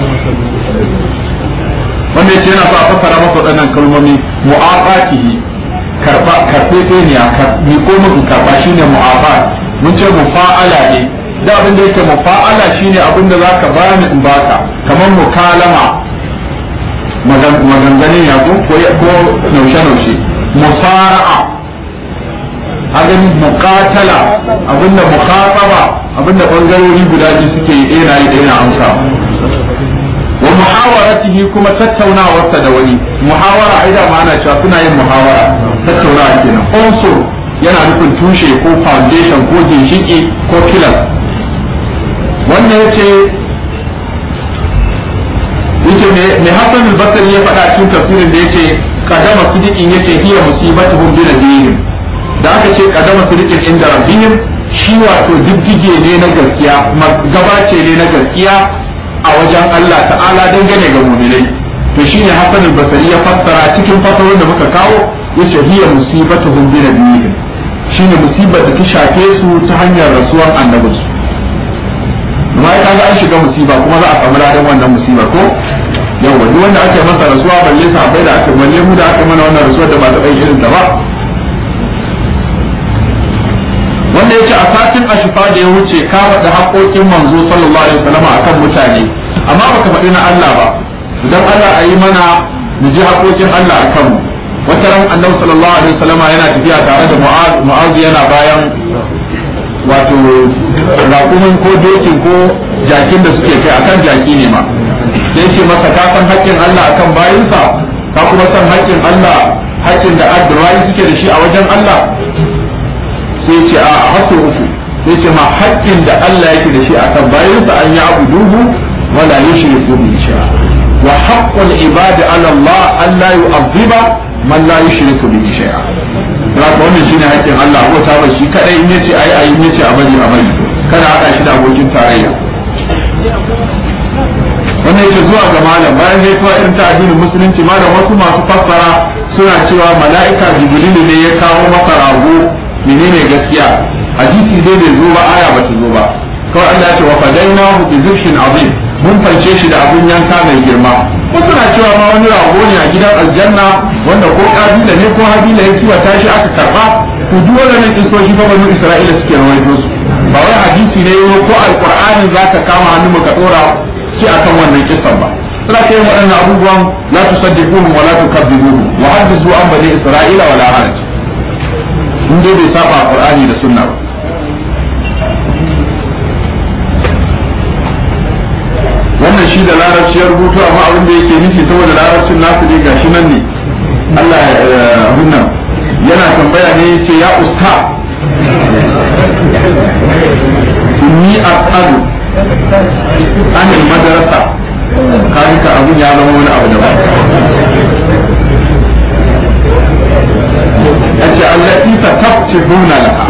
wanda yake yana sa fassara masa waɗannan kalmomi mu'aqatihi karba karbe ne ya karbi ko muku karba shine mu'aqat mun ce mufa'ala ne da abin da yake mufa'ala shine abin da zaka bani in baka kamar mukalama maganganin ya ko ko naushe naushe musara'a abin muqatala abinda mukhataba abinda bangarori guda biyu suke yi ɗaya yi ɗaya amsa wa muhawaratihi kuma tattaunawarsa da wani muhawara ai da ma'ana cewa suna yin muhawara tattaunawa kenan unsur yana nufin tushe ko foundation ko ginshiki ko kilas wannan yace yace me me Hassan al-Basri ya faɗa cikin tafsirin da yace kadama sidiqin yace hiya musibatuhum bi nabiyihim da aka ce kadama sidiqin inda rabbihim shi wato diddige ne na gaskiya gabace ne na gaskiya a wajen Allah ta'ala dangane ga mu'minai to shine Hassan al-Basri ya fassara cikin fasarorin da muka kawo yace hiya musibatuhum bi nabiyihim shine musibar da ta shafe su ta hanyar rasuwar annabinsu amma ya kaga an shiga musiba kuma za a samu ladan wannan musibar ko yawa duk wanda ake masa rasuwa balle sahabbai da aka balle mu da aka mana wannan rasuwar da ba ta bai irin ta ba wanda yace a satin ashifa da ya wuce ka faɗi haƙoƙin manzo sallallahu alaihi wasallam akan mutane amma baka faɗi na Allah ba idan Allah a yi mana mu ji haƙoƙin Allah akan mu wata ran annabi sallallahu alaihi wasallam yana tafiya tare da mu'az mu'az yana bayan wato raƙumin ko dokin ko jakin da suke kai akan jaki ne ma sai ce masa ka san haƙƙin Allah akan bayinsa ka kuma san haƙƙin Allah haƙƙin da addu'ai suke da shi a wajen Allah sai ce a hasso uku sai ce ma haƙƙin da Allah yake da shi akan bayinsa an yi abu duhu wala yushriku bi shay'a wa haqqul ibadi ala Allah an la yu'adhiba man la yushriku bihi shay'a haka wannan shine haƙƙin Allah ko ta shi kadai in yace ayi ayi in yace a bari a bari kada hada shi da abokin tarayya wannan yake zuwa ga malam bayan ya tuwa irin ta addinin musulunci malam wasu masu fassara suna cewa mala'ika jibrilu ne ya kawo masa rago menene gaskiya hadisi dai bai zo ba aya ba ta zo ba kawai Allah ya ce wa fadainahu bi zibshin azim mun fance shi da abun yanka mai girma wasu na cewa ma wani rago ne a gidan aljanna wanda ko kabila ne ko habila ya kiwata shi aka karba to duk wannan kisoshi fa banu isra'ila suke rawaito su ba wai hadisi ne ko alqur'ani zaka kama hannu ka dora shi akan wannan kisan ba suna kai waɗannan abubuwan la tusaddiquhum wa la tukazzibuhum wa hadithu an bani isra'ila wala haraj in dai bai saba qur'ani da sunna ba wannan shi da larabci ya rubutu amma abin da yake nufi saboda larabcin nasu ne gashi nan ne Allah ya abin nan yana tambaya ne yace ya usta inni as'alu an madrasa kaji ka abun ya zama wani abu daban yace allati taftihuna laha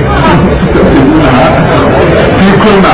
fi kunna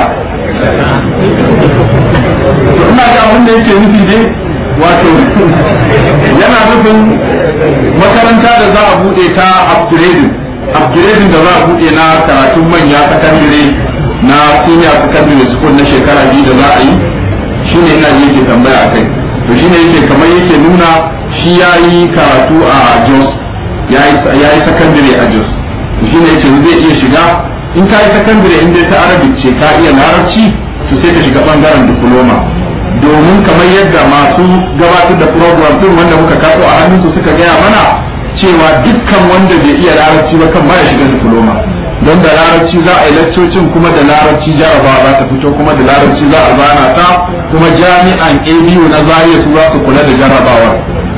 ina ga abin da yake nufi dai wato yana nufin makaranta da za a bude ta upgrading upgrading da za a bude na karatun manya sakandare na senior secondary school na shekara biyu da za a yi shine ina ji yake tambaya akai to shine yake kamar yake nuna shi ya yi karatu a Jos ya yi secondary a Jos to shine yake zai iya shiga in ka yi secondary in dai ta Arabic ce ka iya larabci to sai ka shiga bangaren diploma domin kamar yadda masu gabatar da program din wanda muka kaso a hannunsu suka gaya mana cewa dukkan wanda bai iya larabci ba kan baya shiga diploma don da larabci za a yi laccocin kuma da larabci jarabawa za ta fito kuma da larabci za a zana ta kuma jami'an abu na zariya su za su kula da jarabawar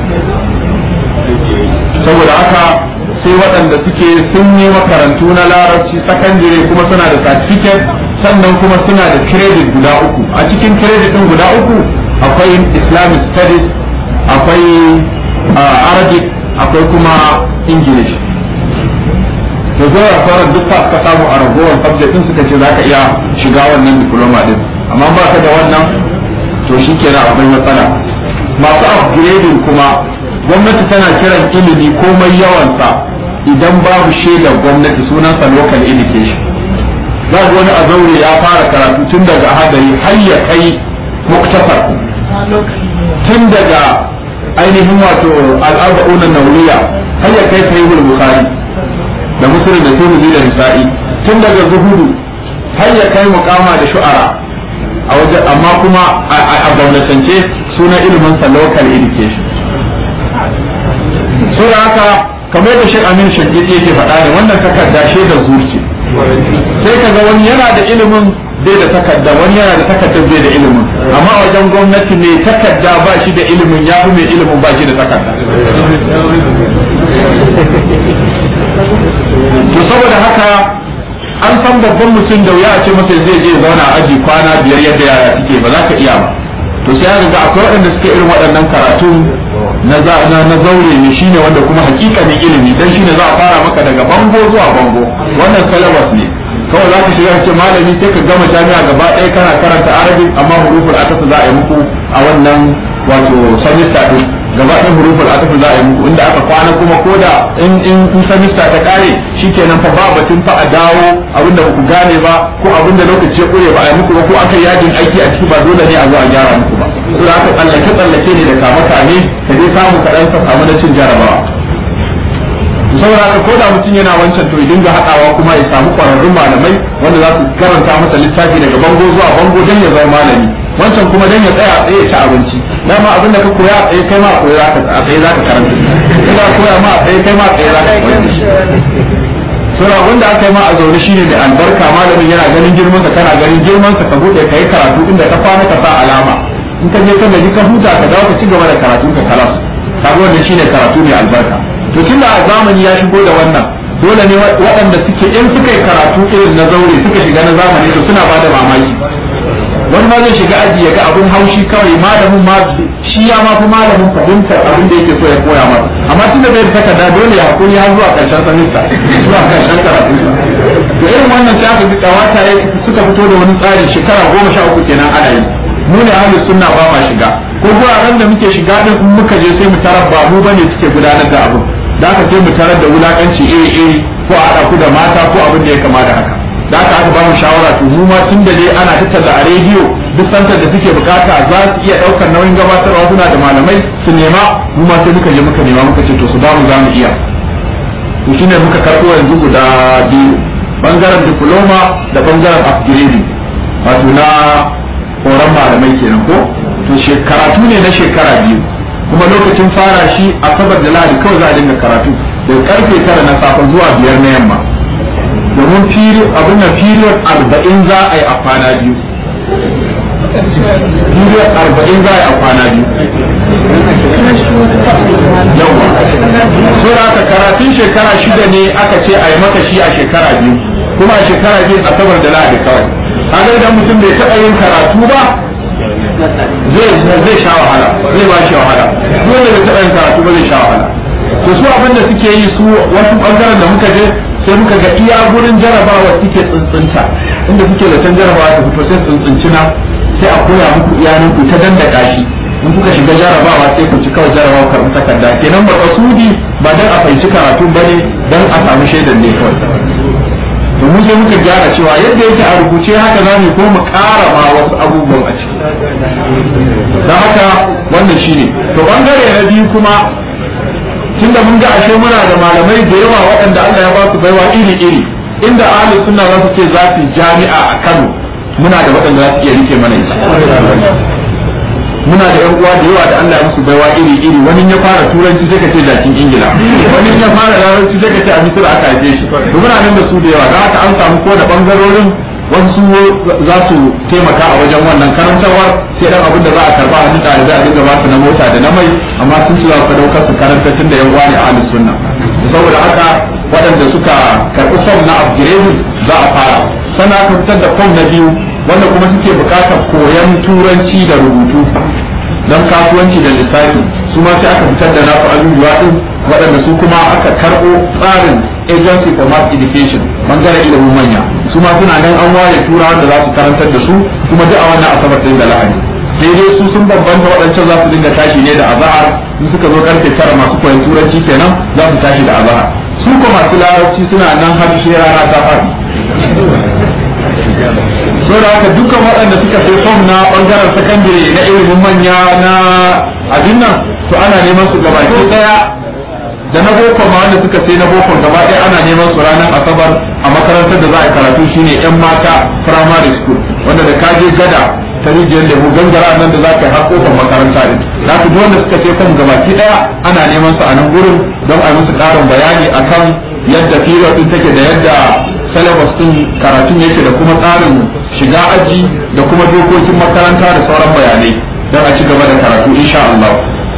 saboda haka sai waɗanda suke sun yi makarantu na larabci sakandire kuma suna da certificate sannan kuma suna da credit guda uku a cikin credit din guda uku akwai islamic studies akwai arabic akwai kuma english da zuwa sauran duk ka samu a ragowar subject din suka ce za ka iya shiga wannan diploma din amma ba ka da wannan to shi kenan akwai matsala masu upgrading kuma gwamnati tana kiran ilimi komai yawansa idan babu shaidar gwamnati sunansa local education za ga wani a zaure ya fara karatu tun daga hadari har ya kai muktasar tun daga ainihin wato al'arba'una nauriya har ya kai sahihul bukhari da muslim da tirmidhi da nisa'i tun daga zuhudu har ya kai muqama da shu'ara a waje amma kuma a gwamnatance suna ilimin sa local education sura haka kamar da Sheikh Amin Shagidi yake faɗa ne wannan takarda shaidar zuci sai ka ga wani yana da ilimin bai da takarda wani yana da takardar bai da ilimin amma a wajen gwamnati mai takarda ba shi da ilimin ya fi mai ilimin ba shi da takarda to saboda haka an san babban mutum da wuya a ce masa zai je zauna a aji kwana biyar yadda yara suke ba za ka iya ba to sai ga akwai waɗanda suke irin waɗannan karatu na na zaure ne shine wanda kuma hakikanin ilimi dan shine za a fara maka daga bango zuwa bango wannan syllabus ne kawai za ka shiga ce malami sai ka gama jami'a gaba ɗaya kana karanta arabic amma huruful ataf za a yi muku a wannan wato semester din gaba ɗaya huruful ataf za a yi muku inda aka kwana kuma ko da in in semester ta kare shikenan fa ba batun fa a dawo abinda ba ku gane ba ko abinda lokaci ya kure ba a yi muku ba ko aka yajin aiki a ciki ba dole ne a zo a gyara muku ba to da aka tsallake tsallake ne da kama kame ka je samu kaɗan ka samu na cin jarabawa saboda haka ko da mutum yana wancan to ya dinga haɗawa kuma ya samu ƙwararrun malamai wanda za su karanta masa littafi daga bango zuwa bango don ya zama malami wancan kuma don ya tsaya a tsaye ya ci abinci dama abin da ka koya a tsaye kai ma a koya a tsaye za ka karanta ina koya ma a tsaye kai ma a tsaye za ka koya sura wanda aka yi ma a zaune shine mai albarka malamin yana ganin girman ka kana ganin girman ka ka bude kai karatu inda ka kwana ka sa alama in ka je ka gaji ka huta ka dawo ka ci gaba da karatun ka kalas kaga wannan shine karatu mai albarka to tunda a zamani ya shigo da wannan dole ne waɗanda suke in suka yi karatu irin na zaure suka shiga na zamani to suna bada mamaki wani ma zai shiga aji ya ga abun haushi kawai malamin ma shi ya ma fi malamin fahimtar abin da yake so ya koya masa amma tunda bai da takarda dole ya hakuri har zuwa karshen sanista zuwa karshen karatu to irin wannan sai aka ji kawata suka fito da wani tsari shekara goma sha uku kenan ana yi mu ne ahli sunna ba ma shiga ko guraren da muke shiga din in muka je sai mu tarar ba mu bane suke gudanar da abin da aka sai mu tarar da wulakanci iri iri ko a haɗa ku da mata ko abin da ya kama da haka da aka aka ba mu shawara to mu ma tun da dai ana tattala a rediyo duk santar da suke bukata za su iya ɗaukar nauyin gabatarwa suna da malamai su nema mu ma sai muka je muka nema muka ce to su ba mu za mu iya to shine muka karɓo yanzu guda biyu bangaren diploma da bangaren upgrading wato na horon malamai kenan ko to karatu ne na shekara biyu kuma lokacin fara shi a sabar da lahadi kawai za a dinga karatu daga karfe tara na safe zuwa biyar na yamma domin abin da period arba'in za a yi a kwana biyu period arba'in za a yi a kwana biyu yawa so da aka karatun shekara shida ne aka ce a yi maka shi a shekara biyu kuma a shekara biyu a sabar da lahadi kawai kaga idan mutum bai taɓa yin karatu ba zai zai sha wahala zai ba shi wahala duk wanda bai taɓa yin karatu ba zai sha wahala to su abin da suke yi su wasu bangaren da muka je sai muka ga iya gurin jarabawa suke tsuntsunta inda suke da can jarabawa ta fito sai tsuntsunci na sai a koya muku iyanin ku ta dandaka shi in kuka shiga jarabawa sai ku ci kawai jarabawa karɓi takarda kenan ba kasudi ba dan a fahimci karatu bane dan a samu shaidan ne kawai to mu sai muka gyara cewa yadda yake a rubuce haka za mu ko mu ƙara ma wasu abubuwan a ciki don haka wannan shine to bangare na biyu kuma tunda mun ga ashe muna da malamai da yawa waɗanda Allah ya ba su baiwa iri iri inda ahli sunna za su ce za su jami'a a Kano muna da waɗanda za su iya rike mana ita muna da yan uwa da yawa da Allah ya musu baiwa iri iri wani ya fara turanci sai ka ce jakin ingila wani ya fara larabci sai ka ce a misira aka haife shi to muna nan da su da yawa da haka an samu ko da bangarorin wasu za su taimaka a wajen wannan karantarwar sai dan abin da za a karba a hannun ɗalibai a dinga ba su na mota da na mai amma sun ci za su daukar su karanta tun da yan uwa ne a ahlus sunna saboda haka waɗanda suka karɓi fom na upgrading za a fara sannan aka fitar da fom na biyu wanda kuma suke bukatar koyon turanci da rubutu don kasuwanci da lissafi su ma sai aka fitar da nasu abubuwa din waɗanda su kuma aka karɓo tsarin agency for mass education bangaren ilimin manya su ma suna nan an ware turawa da za su karantar da su kuma duk a wannan asabar din da lahadi sai dai su sun bambanta waɗancan za su dinga tashi ne da azahar in suka zo karfe tara masu koyon turanci kenan za su tashi da azahar su ko masu larabci suna nan har sai rana ta faɗi so da haka dukkan waɗanda suka sai fom na ɓangaren sakandare na ilimin manya na abin nan to ana neman su gaba ke ɗaya da na boko ma wanda suka sai na boko gaba ɗaya ana neman su ranar asabar a makarantar da za a karatu shine yan mata primary school wanda da kaje gada ta rijiyar lemu gangara nan da za ka yi har kofar makaranta din za ku wanda suka sai fom gaba ki ɗaya ana neman su a nan gurin don a musu ƙarin bayani akan yadda period din take da yadda syllabus din karatun yake da kuma tsarin shiga aji da kuma dokokin makaranta da sauran bayanai don a ci gaba da karatu insha Allah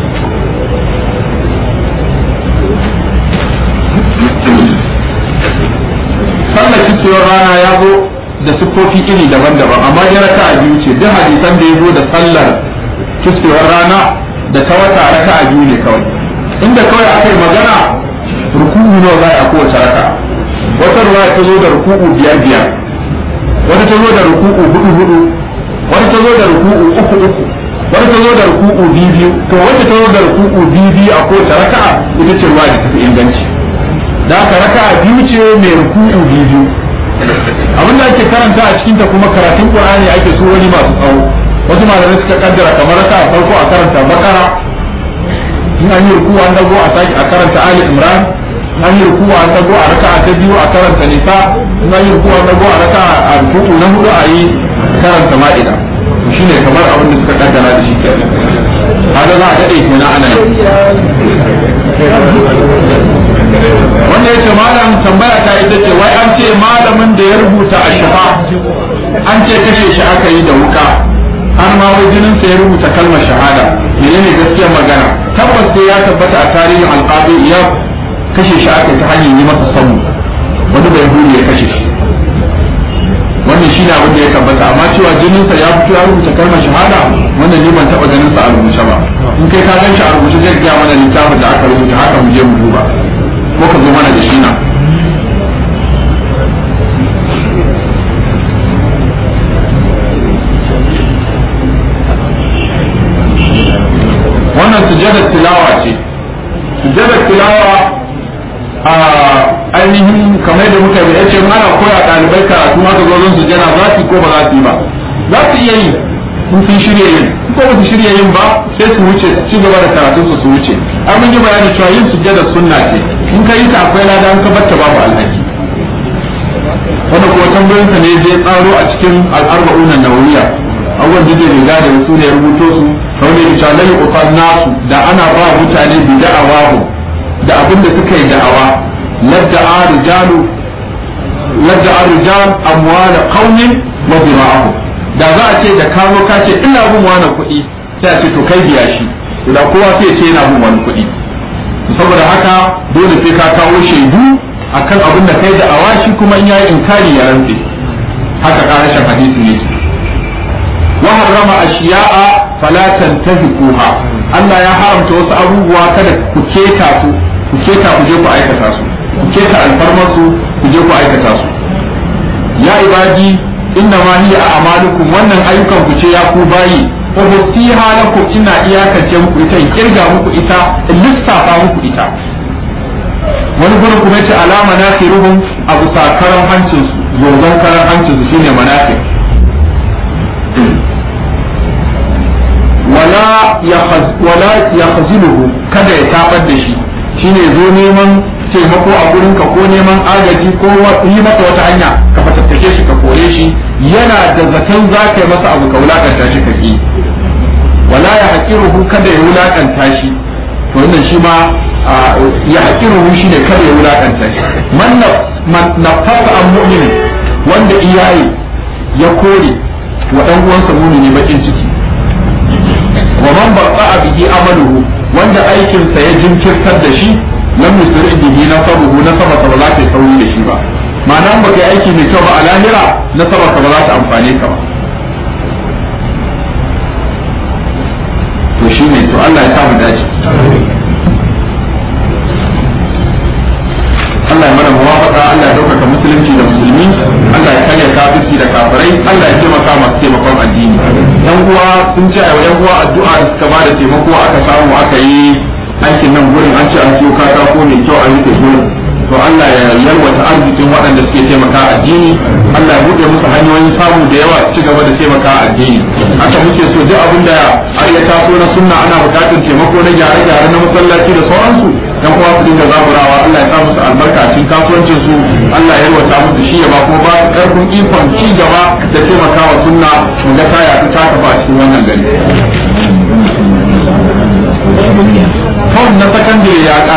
sallar cikewar rana ya zo da siffofi iri daban-daban amma ya raka a biyu ce duk hadisan da ya zo da sallar cikewar rana da ta wata raka a biyu ne kawai inda kawai aka yi magana ruku'u nawa za a kowace raka wata ruwa ta zo da ruku'u biyar biyar wata ta zo da ruku'u hudu hudu wata ta zo da ruku'u uku uku wata ta zo da ruku'u biyu biyu to wata ta zo da ruku'u biyu biyu a kowace raka ita ce ruwa da tafi inganci da aka raka biyu ce mai ruku'u biyu biyu abin da ake karanta a cikinta kuma karatun qur'ani ake so wani masu tsawo wasu malamai suka kaddara kamar raka a farko a karanta bakara in an yi ruku'u an dago a sake a karanta ali imran in an yi ruku'u an dago a raka ta biyu a karanta nisa in an yi ruku'u an dago a raka a ruku'u na hudu a yi karanta ma'ida shine kamar abin da suka kaddara da shi kenan haka za a daɗe kenan ana yi wanda ya ce malam tambaya ta ita ce wai an ce malamin da ya rubuta a shafa an ce kashe shi aka yi da wuka har ma wai jinin sa ya rubuta kalmar shahada menene gaskiyar magana tabbas sai ya tabbata a tarihin alqabi ya kashe shi aka ta hanyar yi masa samu wani bai huri ya kashe shi wannan shi ne abin da ya tabbata amma cewa jinin sa ya fito ya rubuta kalmar shahada wannan ni ban taba ganin sa a rubuce ba in kai ka gan shi a rubuce zai gaya mana littafin da aka rubuta haka mu je mu duba ko ka zo mana da shi nan wannan sujadar tilawa ce sujadar tilawa a ainihin kamar da muka yi ce ana koya ɗalibai karatu haka zo zon sujada za su ko ba za su yi ba za su iya yi in sun shirya yin ko ba su shirya yin ba sai su wuce su ci gaba da karatun su su wuce an mun yi bayani cewa yin sujjada sunna ce in ka yi ta akwai lada an ka batta babu alhaki wanda kuma tambayoyin sa ne zai tsaro a cikin al'arba'un nawawiya abubuwan da zai riga da su ne ya rubuto su kawai da cewa lai uqad nasu da ana ba mutane bi da'awahu da abin da suka yi da'awa ladda arijalu ladda arijal amwala qaumin wa dira'ahu da za a ce da ka zo ka ce ina bin wani kuɗi sai a ce to kai biya shi da kowa sai ya ce yana bin wani kuɗi saboda haka dole sai ka kawo shaidu akan abin da kai da awashi kuma in yayi inkari ya rantse haka karashin hadisi ne wa harrama ashiya'a fala tantahiquha Allah ya haramta wasu abubuwa kada ku keta su ku keta ku je ku aikata su ku keta alfarmar su ku je ku aikata su ya ibadi inna ma hiya a'malukum wannan ayyukan ku ce ya ku bayi wa musiha lakum ina iyakance muku ita in kirga muku ita in lissafa muku ita wani gurin kuma yace alama nafiruhum abu sakaran hancin su zogon karan hancin su shine manafir wala yakhaz wala yakhziluhu kada ya tabar da shi shine zo neman taimako a gurin ka ko neman agaji ko yi masa wata hanya ka fatattake shi ka kore shi yana da zaton za ka yi masa abu ka wulakanta shi ka ki wala ya haƙiruhu kada ya wulakanta shi to wannan shi ma ya haƙiruhu shi ne kada ya wulakanta shi man nafasa an mu'min wanda iyaye ya kore wa ɗan uwansa mumini bakin ciki wa man baqa bihi amaluhu wanda aikinsa ya jinkirtar da shi lam yusri bihi nasabuhu nasaba ba za ta sauri da shi ba ma'ana ba kai aiki mai kyau ba a lahira nasaba ba za ta amfane ka ba to shi ne to Allah ya sa mu dace Allah ya mana muwafaqa Allah ya dauka musulunci da musulmi Allah ya karya kafirci da kafirai Allah ya taimaka masu taimakon addini yan uwa sun ce a yan uwa addu'a da suka bada taimako aka samu aka yi aikin nan gurin an ce an siyo katako mai kyau a rike gurin to Allah ya yalwata arzikin waɗanda suke taimaka addini Allah ya buɗe musu hanyoyin samu da yawa ci gaba da taimaka addini haka muke so duk abin da har ya taso na sunna ana buƙatar taimako na gyare-gyare na masallaci da sauransu dan uwa su dinga zaburawa Allah ya sa musu albarka a cikin kasuwancin su Allah ya yalwata musu shi ya ba kuma ba su karfin ikon ci gaba da taimakawa sunna mu ga ta yaɗu ta tafi a cikin wannan gari. Kawai na sakandare ya